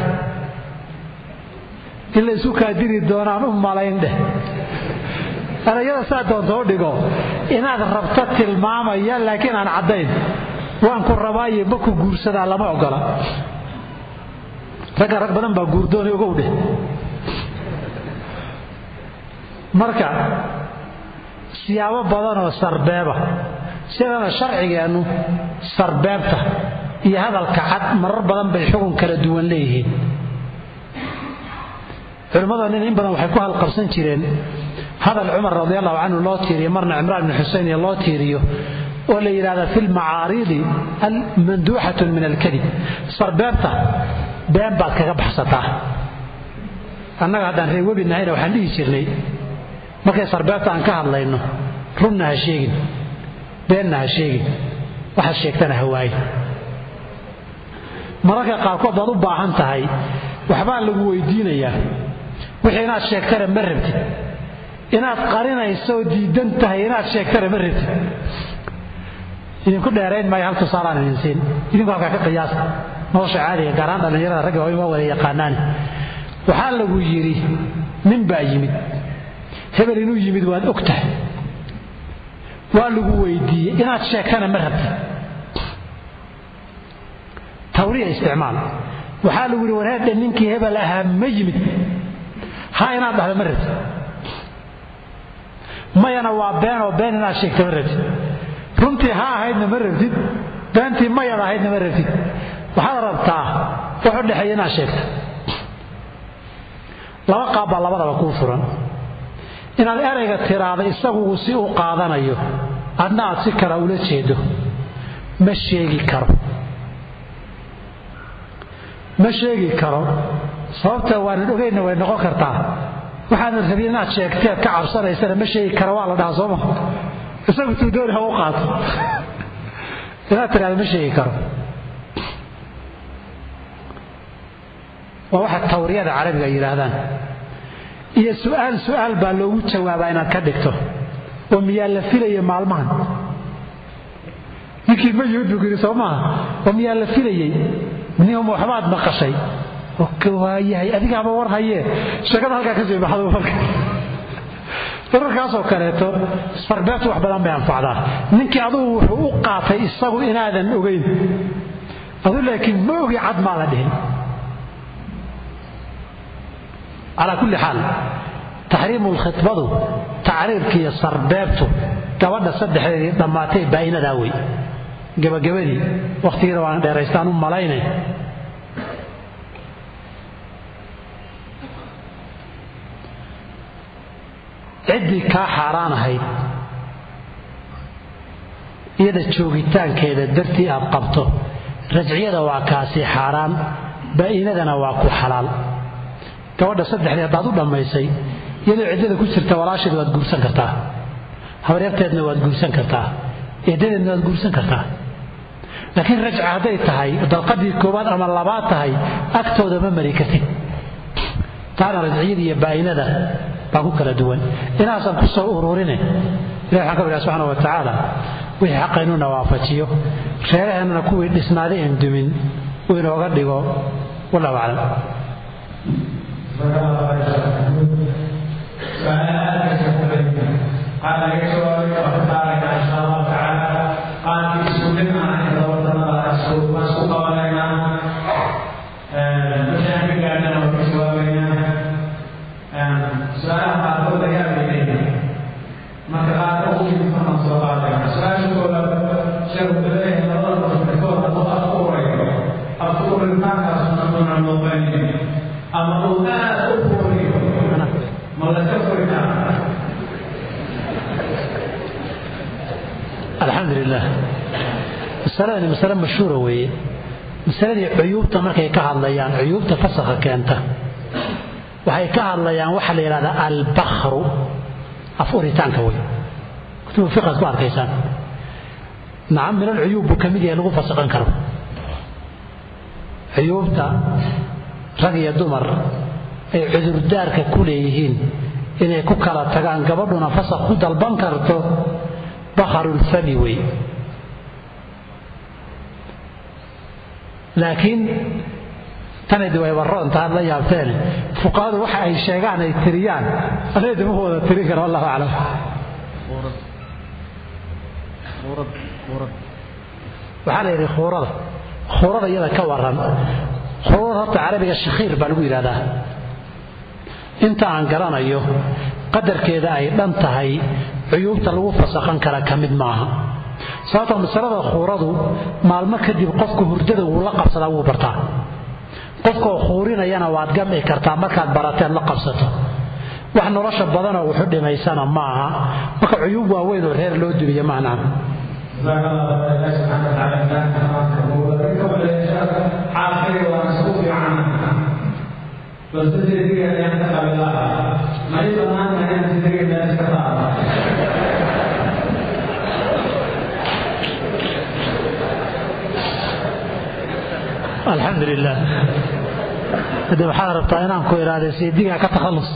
in la isu kaadiri doonaan u malayn dheh erayada saa doonta u dhigo inaad rabto tilmaamaya laakiin aan caddayn waan ku rabaaye ma ku guursadaa lama ogola ragga rag badan baa guurdooni ogow dheh marka siyaabo badanoo sarbeeba sidana sharcigeennu sarbeebta iyo hadalka cad marar badan bay xugun kala duwan leeyihiin culimmada nin in badan waxay ku halqabsan jireen hadal cumar radi allahu canhu loo tiiriyo marna cimraan bni xuseyn iyo loo tiiriyo oo la yidhahda fi lmacaariidi manduuxatun min alkadib sarbeebta been baad kaga baxsataa annaga haddaan reer webi nahayna waxaan dhihi jirnay markay sarbeebta aan ka hadlayno runna ha sheegin beenna ha sheegin waxaad sheegtana ha waaye mararka qaarkood baad u baahan tahay waxbaa lagu weydiinayaa wixii inaad sheegtana ma rabtid inaad qarinayso diidan tahay inaad sheegtana ma rabtid idinku dheerayn maayo hal tusaalaan idin siin idinku halkaa ka qiyaasa nolosha caadiga gaaraan dhallinyarada ragga waa waa wada yaqaanaani waxaa lagu yidhi nin baa yimid hebel inuu yimid waad og tahay waa lagu weydiiyey inaad sheegtana ma rabtid tawriya isticmaal waxaa lagu yidhi wareerdhe ninkii hebel ahaa ma yimid ha inaad dhahdo ma rabtid mayana waa beenoo been inaad sheegta ma rabtid runtii ha ahaydna ma rabtid beentii mayad ahaydna ma rabtid waxaad rabtaa wax u dhexeeya inaad sheegto laba qaab baa labadaba kuu furan inaad erayga tiraada isagu si u qaadanayo adna aad si kale ula jeedo ma sheegi karo ma sheegi karo sababta waanan ogeynna way noqon kartaa waxaanan rabin inaad sheegteed ka cabsanaysana ma sheegi kara waa la dhahaa sooma isagu tuu dooni ha u qaato inaad tiraada ma sheegi karo waa waxa tawriyada carabiga yidhaahdaan iyo su'aal su'aal baa loogu jawaabaa inaad ka dhigto oo miyaa la filaya maalmahan ninkii ma yimid buu yidhi soo maaha oo miyaa la filayey nima waxbaad maqashay waayahay adigaaba war hayee sheekada halkaa ka sii baxdo marka dararkaasoo kaleeto sarbeebtu wax badan bay anfacdaa ninkii adugu wuxuu u qaatay isagu inaadan ogayn adu laakiin ma ogi cad maa la dhihin calaa kulli xaal taxriimu lkhitbadu tacriirka iyo sarbeebtu gabadha saddexdeedii dhammaatay baa'inadaa wey gabagabadii wakhtigiina waan dheeraystaan u malaynay ciddii kaa xaaraan ahayd iyada joogitaankeeda dartii aad qabto rajciyada waa kaasi xaaraan baa'inadana waa ku xalaal gabadha saddexdii haddaad u dhammaysay iyadoo ciddada ku jirta walaasheed waad guursan kartaa habaryarteedna waad guursan kartaa eedadeedna waad guursan kartaa laakiin rajca hadday tahay dalqadii koowaad ama labaad tahay agtooda ma mari kartid taana rajciyada iyo baa'inada baa ku kala duwan inaasaan ku soo ururine ilahi waxaan ka baryaa subxana wa tacaala wixii xaqaynuna waafajiyo reeraheennana kuwii dhisnaaday en dumin uu inooga dhigo wallahu aclam قال لك سؤال وقال ان شاء الله تعالى قال في سورنا ان الله اسكت واسكت علينا مشاهد كان وفي سؤالنا سؤال هذا هو يا بني marka qaar ugu yimid markaan soo qaadayna su-aasha koowaad sheekhu masaladani masale mashhuura weeye masaladii cuyuubta markay ka hadlayaan cuyuubta fasakha keenta waxay ka hadlayaan waxa la yidhahdaa albakru af uritaanka wey kutubu fiqaad ku arkaysaan nacam min alcuyuub buu ka mid yahay lagu fasaqan karo cuyuubta rag iyo dumar ay cudurdaarka ku leeyihiin inay ku kala tagaan gabadhuna fasaq ku dalban karto bakharulfami wey laakiin tanadi way barro intaad la yaabteen fuqahadu waxa ay sheegaan ay tiriyaan anagadi ma wada tirin kara wallahu aclam waxaa la yidhi khuurada khuurada iyada ka waran khuurada horta carabiga shakhiir baa lagu yidhahdaa inta aan garanayo qadarkeeda ay dhan tahay cuyuubta lagu fasakhan kara ka mid maaha sababtoo masalada khuuradu maalmo kadib qofku hurdada wuu la qabsadaa wuu bartaa qofkaoo khuurinayana waad gamci kartaa markaad barateed la qabsato wax nolosha badanoo wuxu dhimaysana ma aha marka cuyuub waaweyn oo reer loo dubiya maanaa alxamdu lilah hade waxaad rabtaa inaan ku idhaahda seedigaa ka takhallus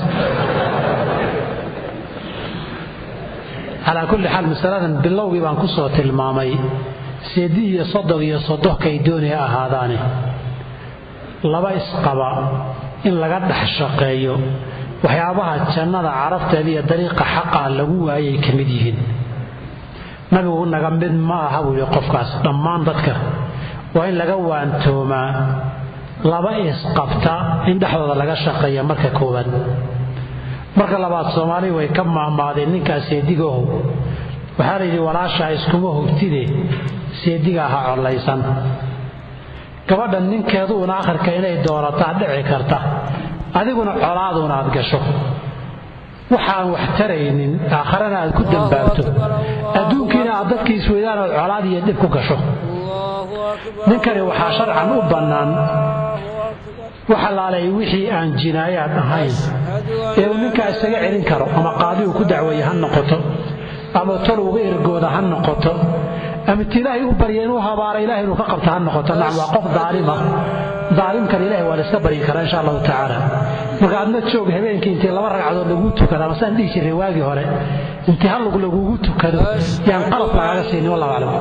calaa kulli xaal masaladan bilowgii baan ku soo tilmaamay seedi iyo sodog iyo sodohkay doonaya ahaadaane laba isqaba in laga dhex shaqeeyo waxyaabaha jannada carabteeda iyo dariiqa xaqaa lagu waayay ka mid yihiin nabigu naga mid ma aha buu yidhi qofkaas dhammaan dadka waa in laga waantoomaa laba isqabta in dhexdooda laga shaqeeya marka koowaad marka labaad soomaali way ka maahmaadeen ninkaas seedigaow waxaa la yidhi walaashaa iskuma hogtide seedigaa ha collaysan gabadhan ninkeeduuna akhirka inay doorataa dhici karta adiguna colaaduuna aad gasho waxaan wax taraynin aakharana aad ku dambaabto adduunkiina aad dadkii isweydaan ood colaad iyo dhib ku gasho ninkani waxaa sharcan u bannaan waxalaalay wixii aan jinaayaad ahayn ee uu ninkaa isaga celin karo ama qaadi uu ku dacweeye ha noqoto ama tol uga ergooda ha noqoto ama ti ilaahay u barya inuu habaara ilahay inuu ka qabta ha noqoto nacam waa qof daalima daalimkan ilahay waa la iska baryi karaa insha allahu tacaala marka adna joog habeenkii intii laba ragcadood laguu tukado ama saan dhihi jiray waagii hore intii hallug lagugu tukado yaan qalab lagaaga siinin wallahu aclam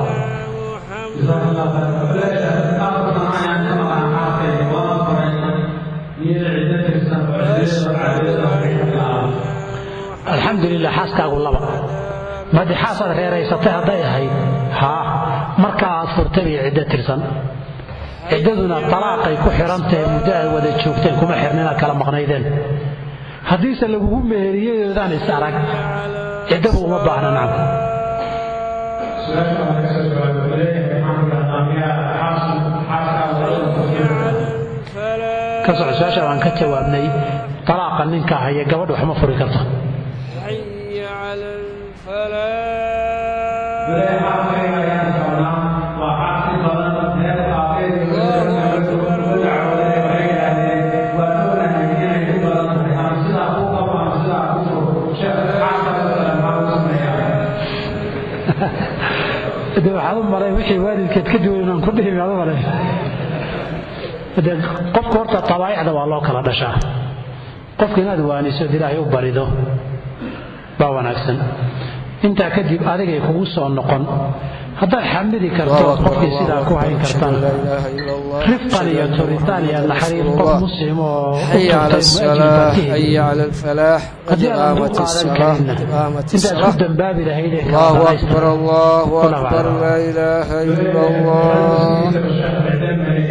alxamdulilah xaaskaagu laba madi xaasaad reeraysatay hadday ahayd haa marka aad furtay bay ciddo tirsan ciddaduna talaaqay ku xidhantahe muddo aad wada joogteen kuma xirna inaad kala maqnaydeen haddiise lagugu meheriyadoodan is arag ciddadu uma baahna nacam ka soco su-aasha baan ka jawaabnay talaaqa ninka haya gabadha waxma furi karto de waxaad u malay wixii waalidkeed ka duwan inaan ku dhihi baad u malay de qofka horta tabaa'icda waa loo kala dhashaa qofka inaad waaniso od ilaahay u barido baa wanaagsan intaa kadib adigay kugu soo noqon haddaad xamili karto qofkii sidaa ku hayn kartana rifqan iyo turitaan iyo naxariir qof muslim oo haddii aadan u qaadan karinna intaad ku dambaabi lahaydee الله أكبر الله أكبر لا إله إلا الله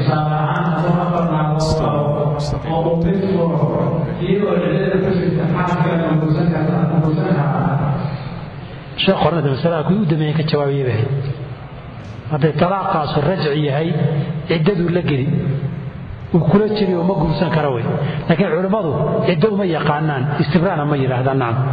sheekh hornada masalada kuwii u dambeeyey ka jawaabiyay bahay hadday talaaqaasu rajci yahay ciddaduu la geli uu kula jiri oo ma guursan kara wey laakiin culimmadu ciddo uma yaqaanaan istibraana ma yidhaahdaan nacam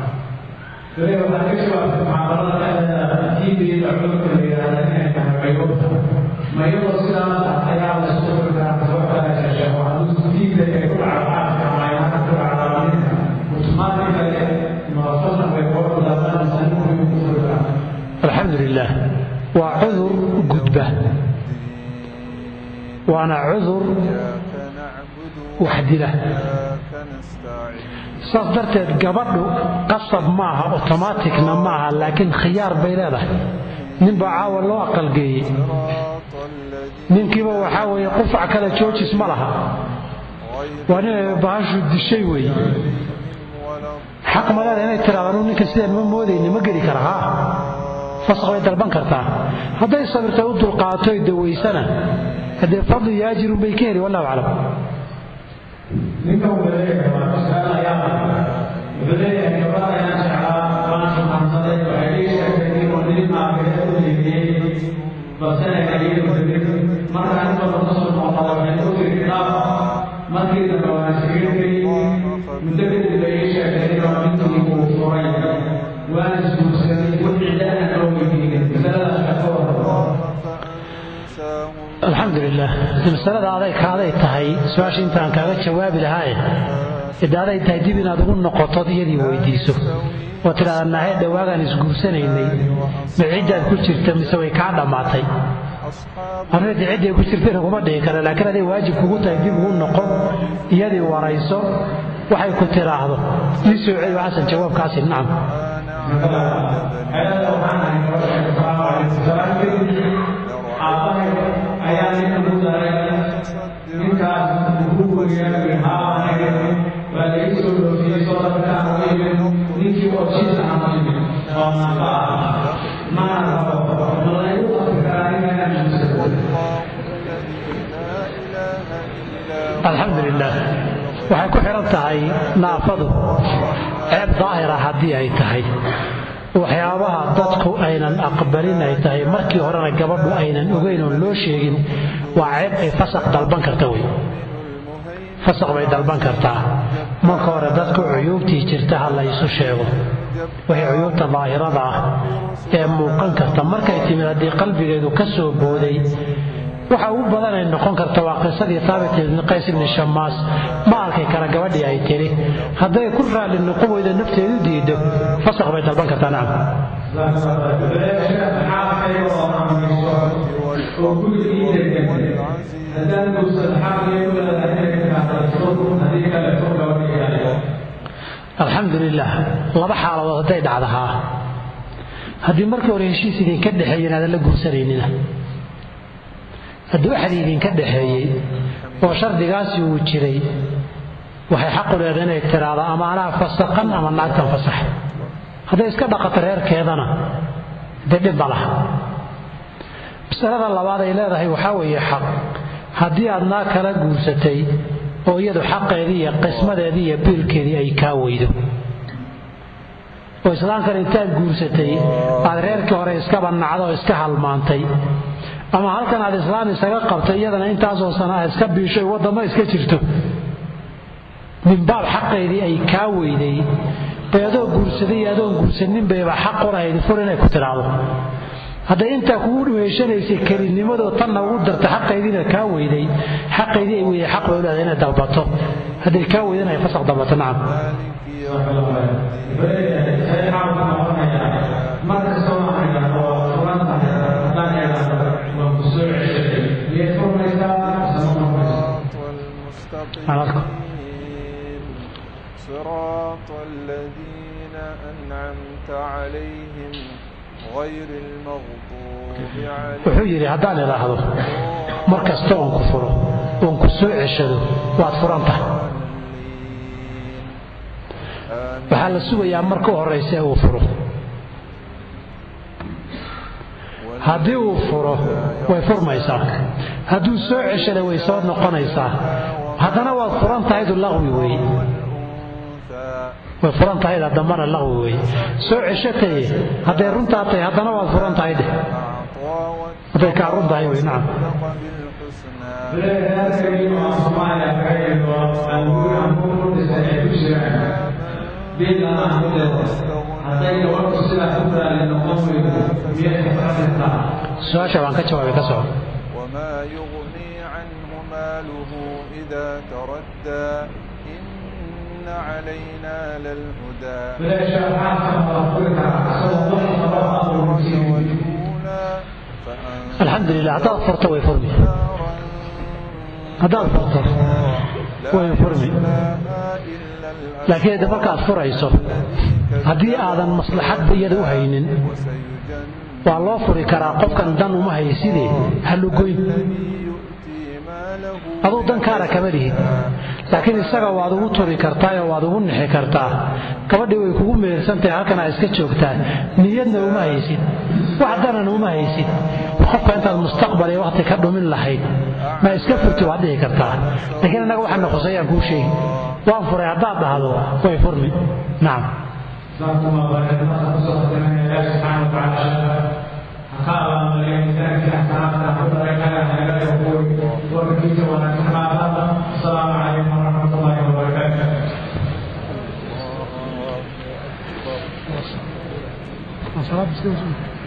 cuyuubta ma iyadoo sidaas ayaa la isku furi karaa kasoo kala sheesheego hadduu diinta ay ku dhacdaadka ama ay hada ku dhacdaadinka automatically mafasal bay kooxu daadanaysaa inuu ku furi karaa alxamdu lilah waa cudur gudba waana cudur wax dila saas darteed gabadhu qasab maaha otomaatikna maaha laakiin khiyaar bay leedahay ninbaa caawa loo aqalgeeyey ninkiiba waxaa weeye qufac kale joojis ma laha waa ninay bahashu dishay weeye xaq ma leedahay inay tiraada anuu ninka sidaan ma moodayni ma geli kara haa fasaq bay dalban kartaa hadday sabirtay u dulqaatoy dawaysana haddee fadli iyo ajirun bay ka heli wallahu aclam ninka wuxuu leeyahay waa mas'ala yaab wuxuu leeyahay gabadha ayaan jeclaa waan xumaansaday waxay ii sheegtay inuu nin maagaya u leeyay balse ay iigu degin markaa inta lagu soo noqda waxay u tiri kitaab markii dambe waan iskaga tegey muddo kadib bay ii sheegtay inuu ninkii uu furay waan isguursaday wixii da'an loo weydiinay masaladaas ka warramo alxamdu lilah masalada aday kaaday tahay su-aasha intaan kaaga jawaabi lahaaye ide aday tahay dib inaad ugu noqotod iyadii weydiiso oo tidhahda nahay dhowaagaan isguursanaynay ma ciddaad ku jirta mise way kaa dhammaatay anada cidday ku jirtayna kuma dhihi kara laakiin aday waajib kugu tahay dib ugu noqo iyadii warayso waxay ku tidhaahdo ii soo celi xasan jawaabkaasi nacam ayaa ninka ku daray ninkaas ugu weyaabi haabanay waa laga soo dhoofiyey soo dabkaan uga yimid ninkii oo jiis aan yimid oo nafa ah mana rabo ma lagu qafi karaa ninkaan alxamdu lilah waxay ku xidhan tahay naafadu ceeb daahira haddii ay tahay waxyaabaha dadku aynan aqbalin ay tahay markii horena gabadhu aynan ogeyn oon loo sheegin waa ceeb ay fasaq dalban karta wey fasaq bay dalban kartaa marka hore dadku cuyuubtii jirta ha la ysu sheego wixii cuyuubta daahirada ah ee muuqan karta markay timid haddii qalbigeedu ka soo booday waxa ugu badan ay noqon karta waa qisadii taabit ibni qays ibni shamaas ma arki kara gabadhii ay tiri hadday ku raalli noqon weydo nafteedu diido fasaq bay dalban kartaa nacam alxamdu lilah laba xaaladood hadday dhacdahaa haddii markii hore heshiis idinka dhexeeya inaadan la guursanaynina haddii waxad idinka dhaxeeyey oo shardigaasi uu jiray waxay xaqu leedahay inay tiraahdo ama anaa fasaqan ama naagtan fasax hadday iska dhaqato reerkeedana dee dhib ma laha masalada labaad ay leedahay waxaa weeye xaq haddii aad naag kala guursatay oo iyadu xaqeedii iyo qismadeedii iyo biilkeedii ay kaa weydo oo islaamkan intaad guursatay aad reerkii hore iskaba nacdo oo iska halmaantay ama halkan aad islaam isaga qabtay iyadana intaasoo sana ah iska biishoy waddamo iska jirto min baab xaqeedii ay kaa weyday bay adoo guursaday iyo adoon guursanin bayba xaq u lahayd fur inay ku tidhaahdo hadday intaa kugu dhuweeshanaysay kelinimadoo tanna ugu darta xaqaydiina kaa weyday xaqaydii ay weyday xaq bay u leedahay inay dalbato hadday kaa weydana ay fasaq dalbato nacam صراط الذين أنعمت عليهم غير المغضوب عليهم wuxuu yidhi haddaan idhaahdo mar kasta oon ku furo oon ku soo ceshado waad furan tahay waxaa la sugayaa marka u horraysa ee uu furo haddii uu furo way furmaysaa hadduu soo ceshada way soo noqonaysaa haddana waad furan tahaydu laqwi weeye way furan tahayda dambana laqwi weeye soo ceshataye hadday runtaa tahay haddana waad furan tahay dheh hadday kaa run tahay wey nacam بالله hadday gabadhu sidaa ku raali noqon weydo miyay kafaraysaa su-aasha waan ka jawaabay ka soco وما يغني عنه ماله إذا تردى إن علينا للهدى bilaasha xaalkan waa furi karaa asagoo wax sabab ah oo musiibi والأولى فأنذر alxamdu lilah haddaad furto way furmi نارا haddaad furto way furmi يصلاها إلا الأشقى laakiin hadda markaad furayso haddii aadan maslaxadba iyada u haynin وسيجنب waa loo furi karaa qofkan dan uma haysidee halugoyn يؤتي ماله aduu dankaana kama lihid laakiin isaga waad ugu turi kartaayoo waad ugu nixi kartaa gabadhii way kugu meersantahay halkanaa iska joogtaa niyadna uma haysid wax danana uma haysid qofka intaad mustaqbal iyo waqti ka dhumin lahayd ma iska furti waad dhihi kartaa laakiin annaga waxaana khusayaan kuu sheegi waan furay haddaad dhahdo way furmi nacam جزاكم الله خيرا ما تصدق من الله سبحانه وتعالى قال من يمتلك حسناتنا حضرك لنا يقول وبكيت ونسمع السلام عليكم ورحمه الله وبركاته صلاة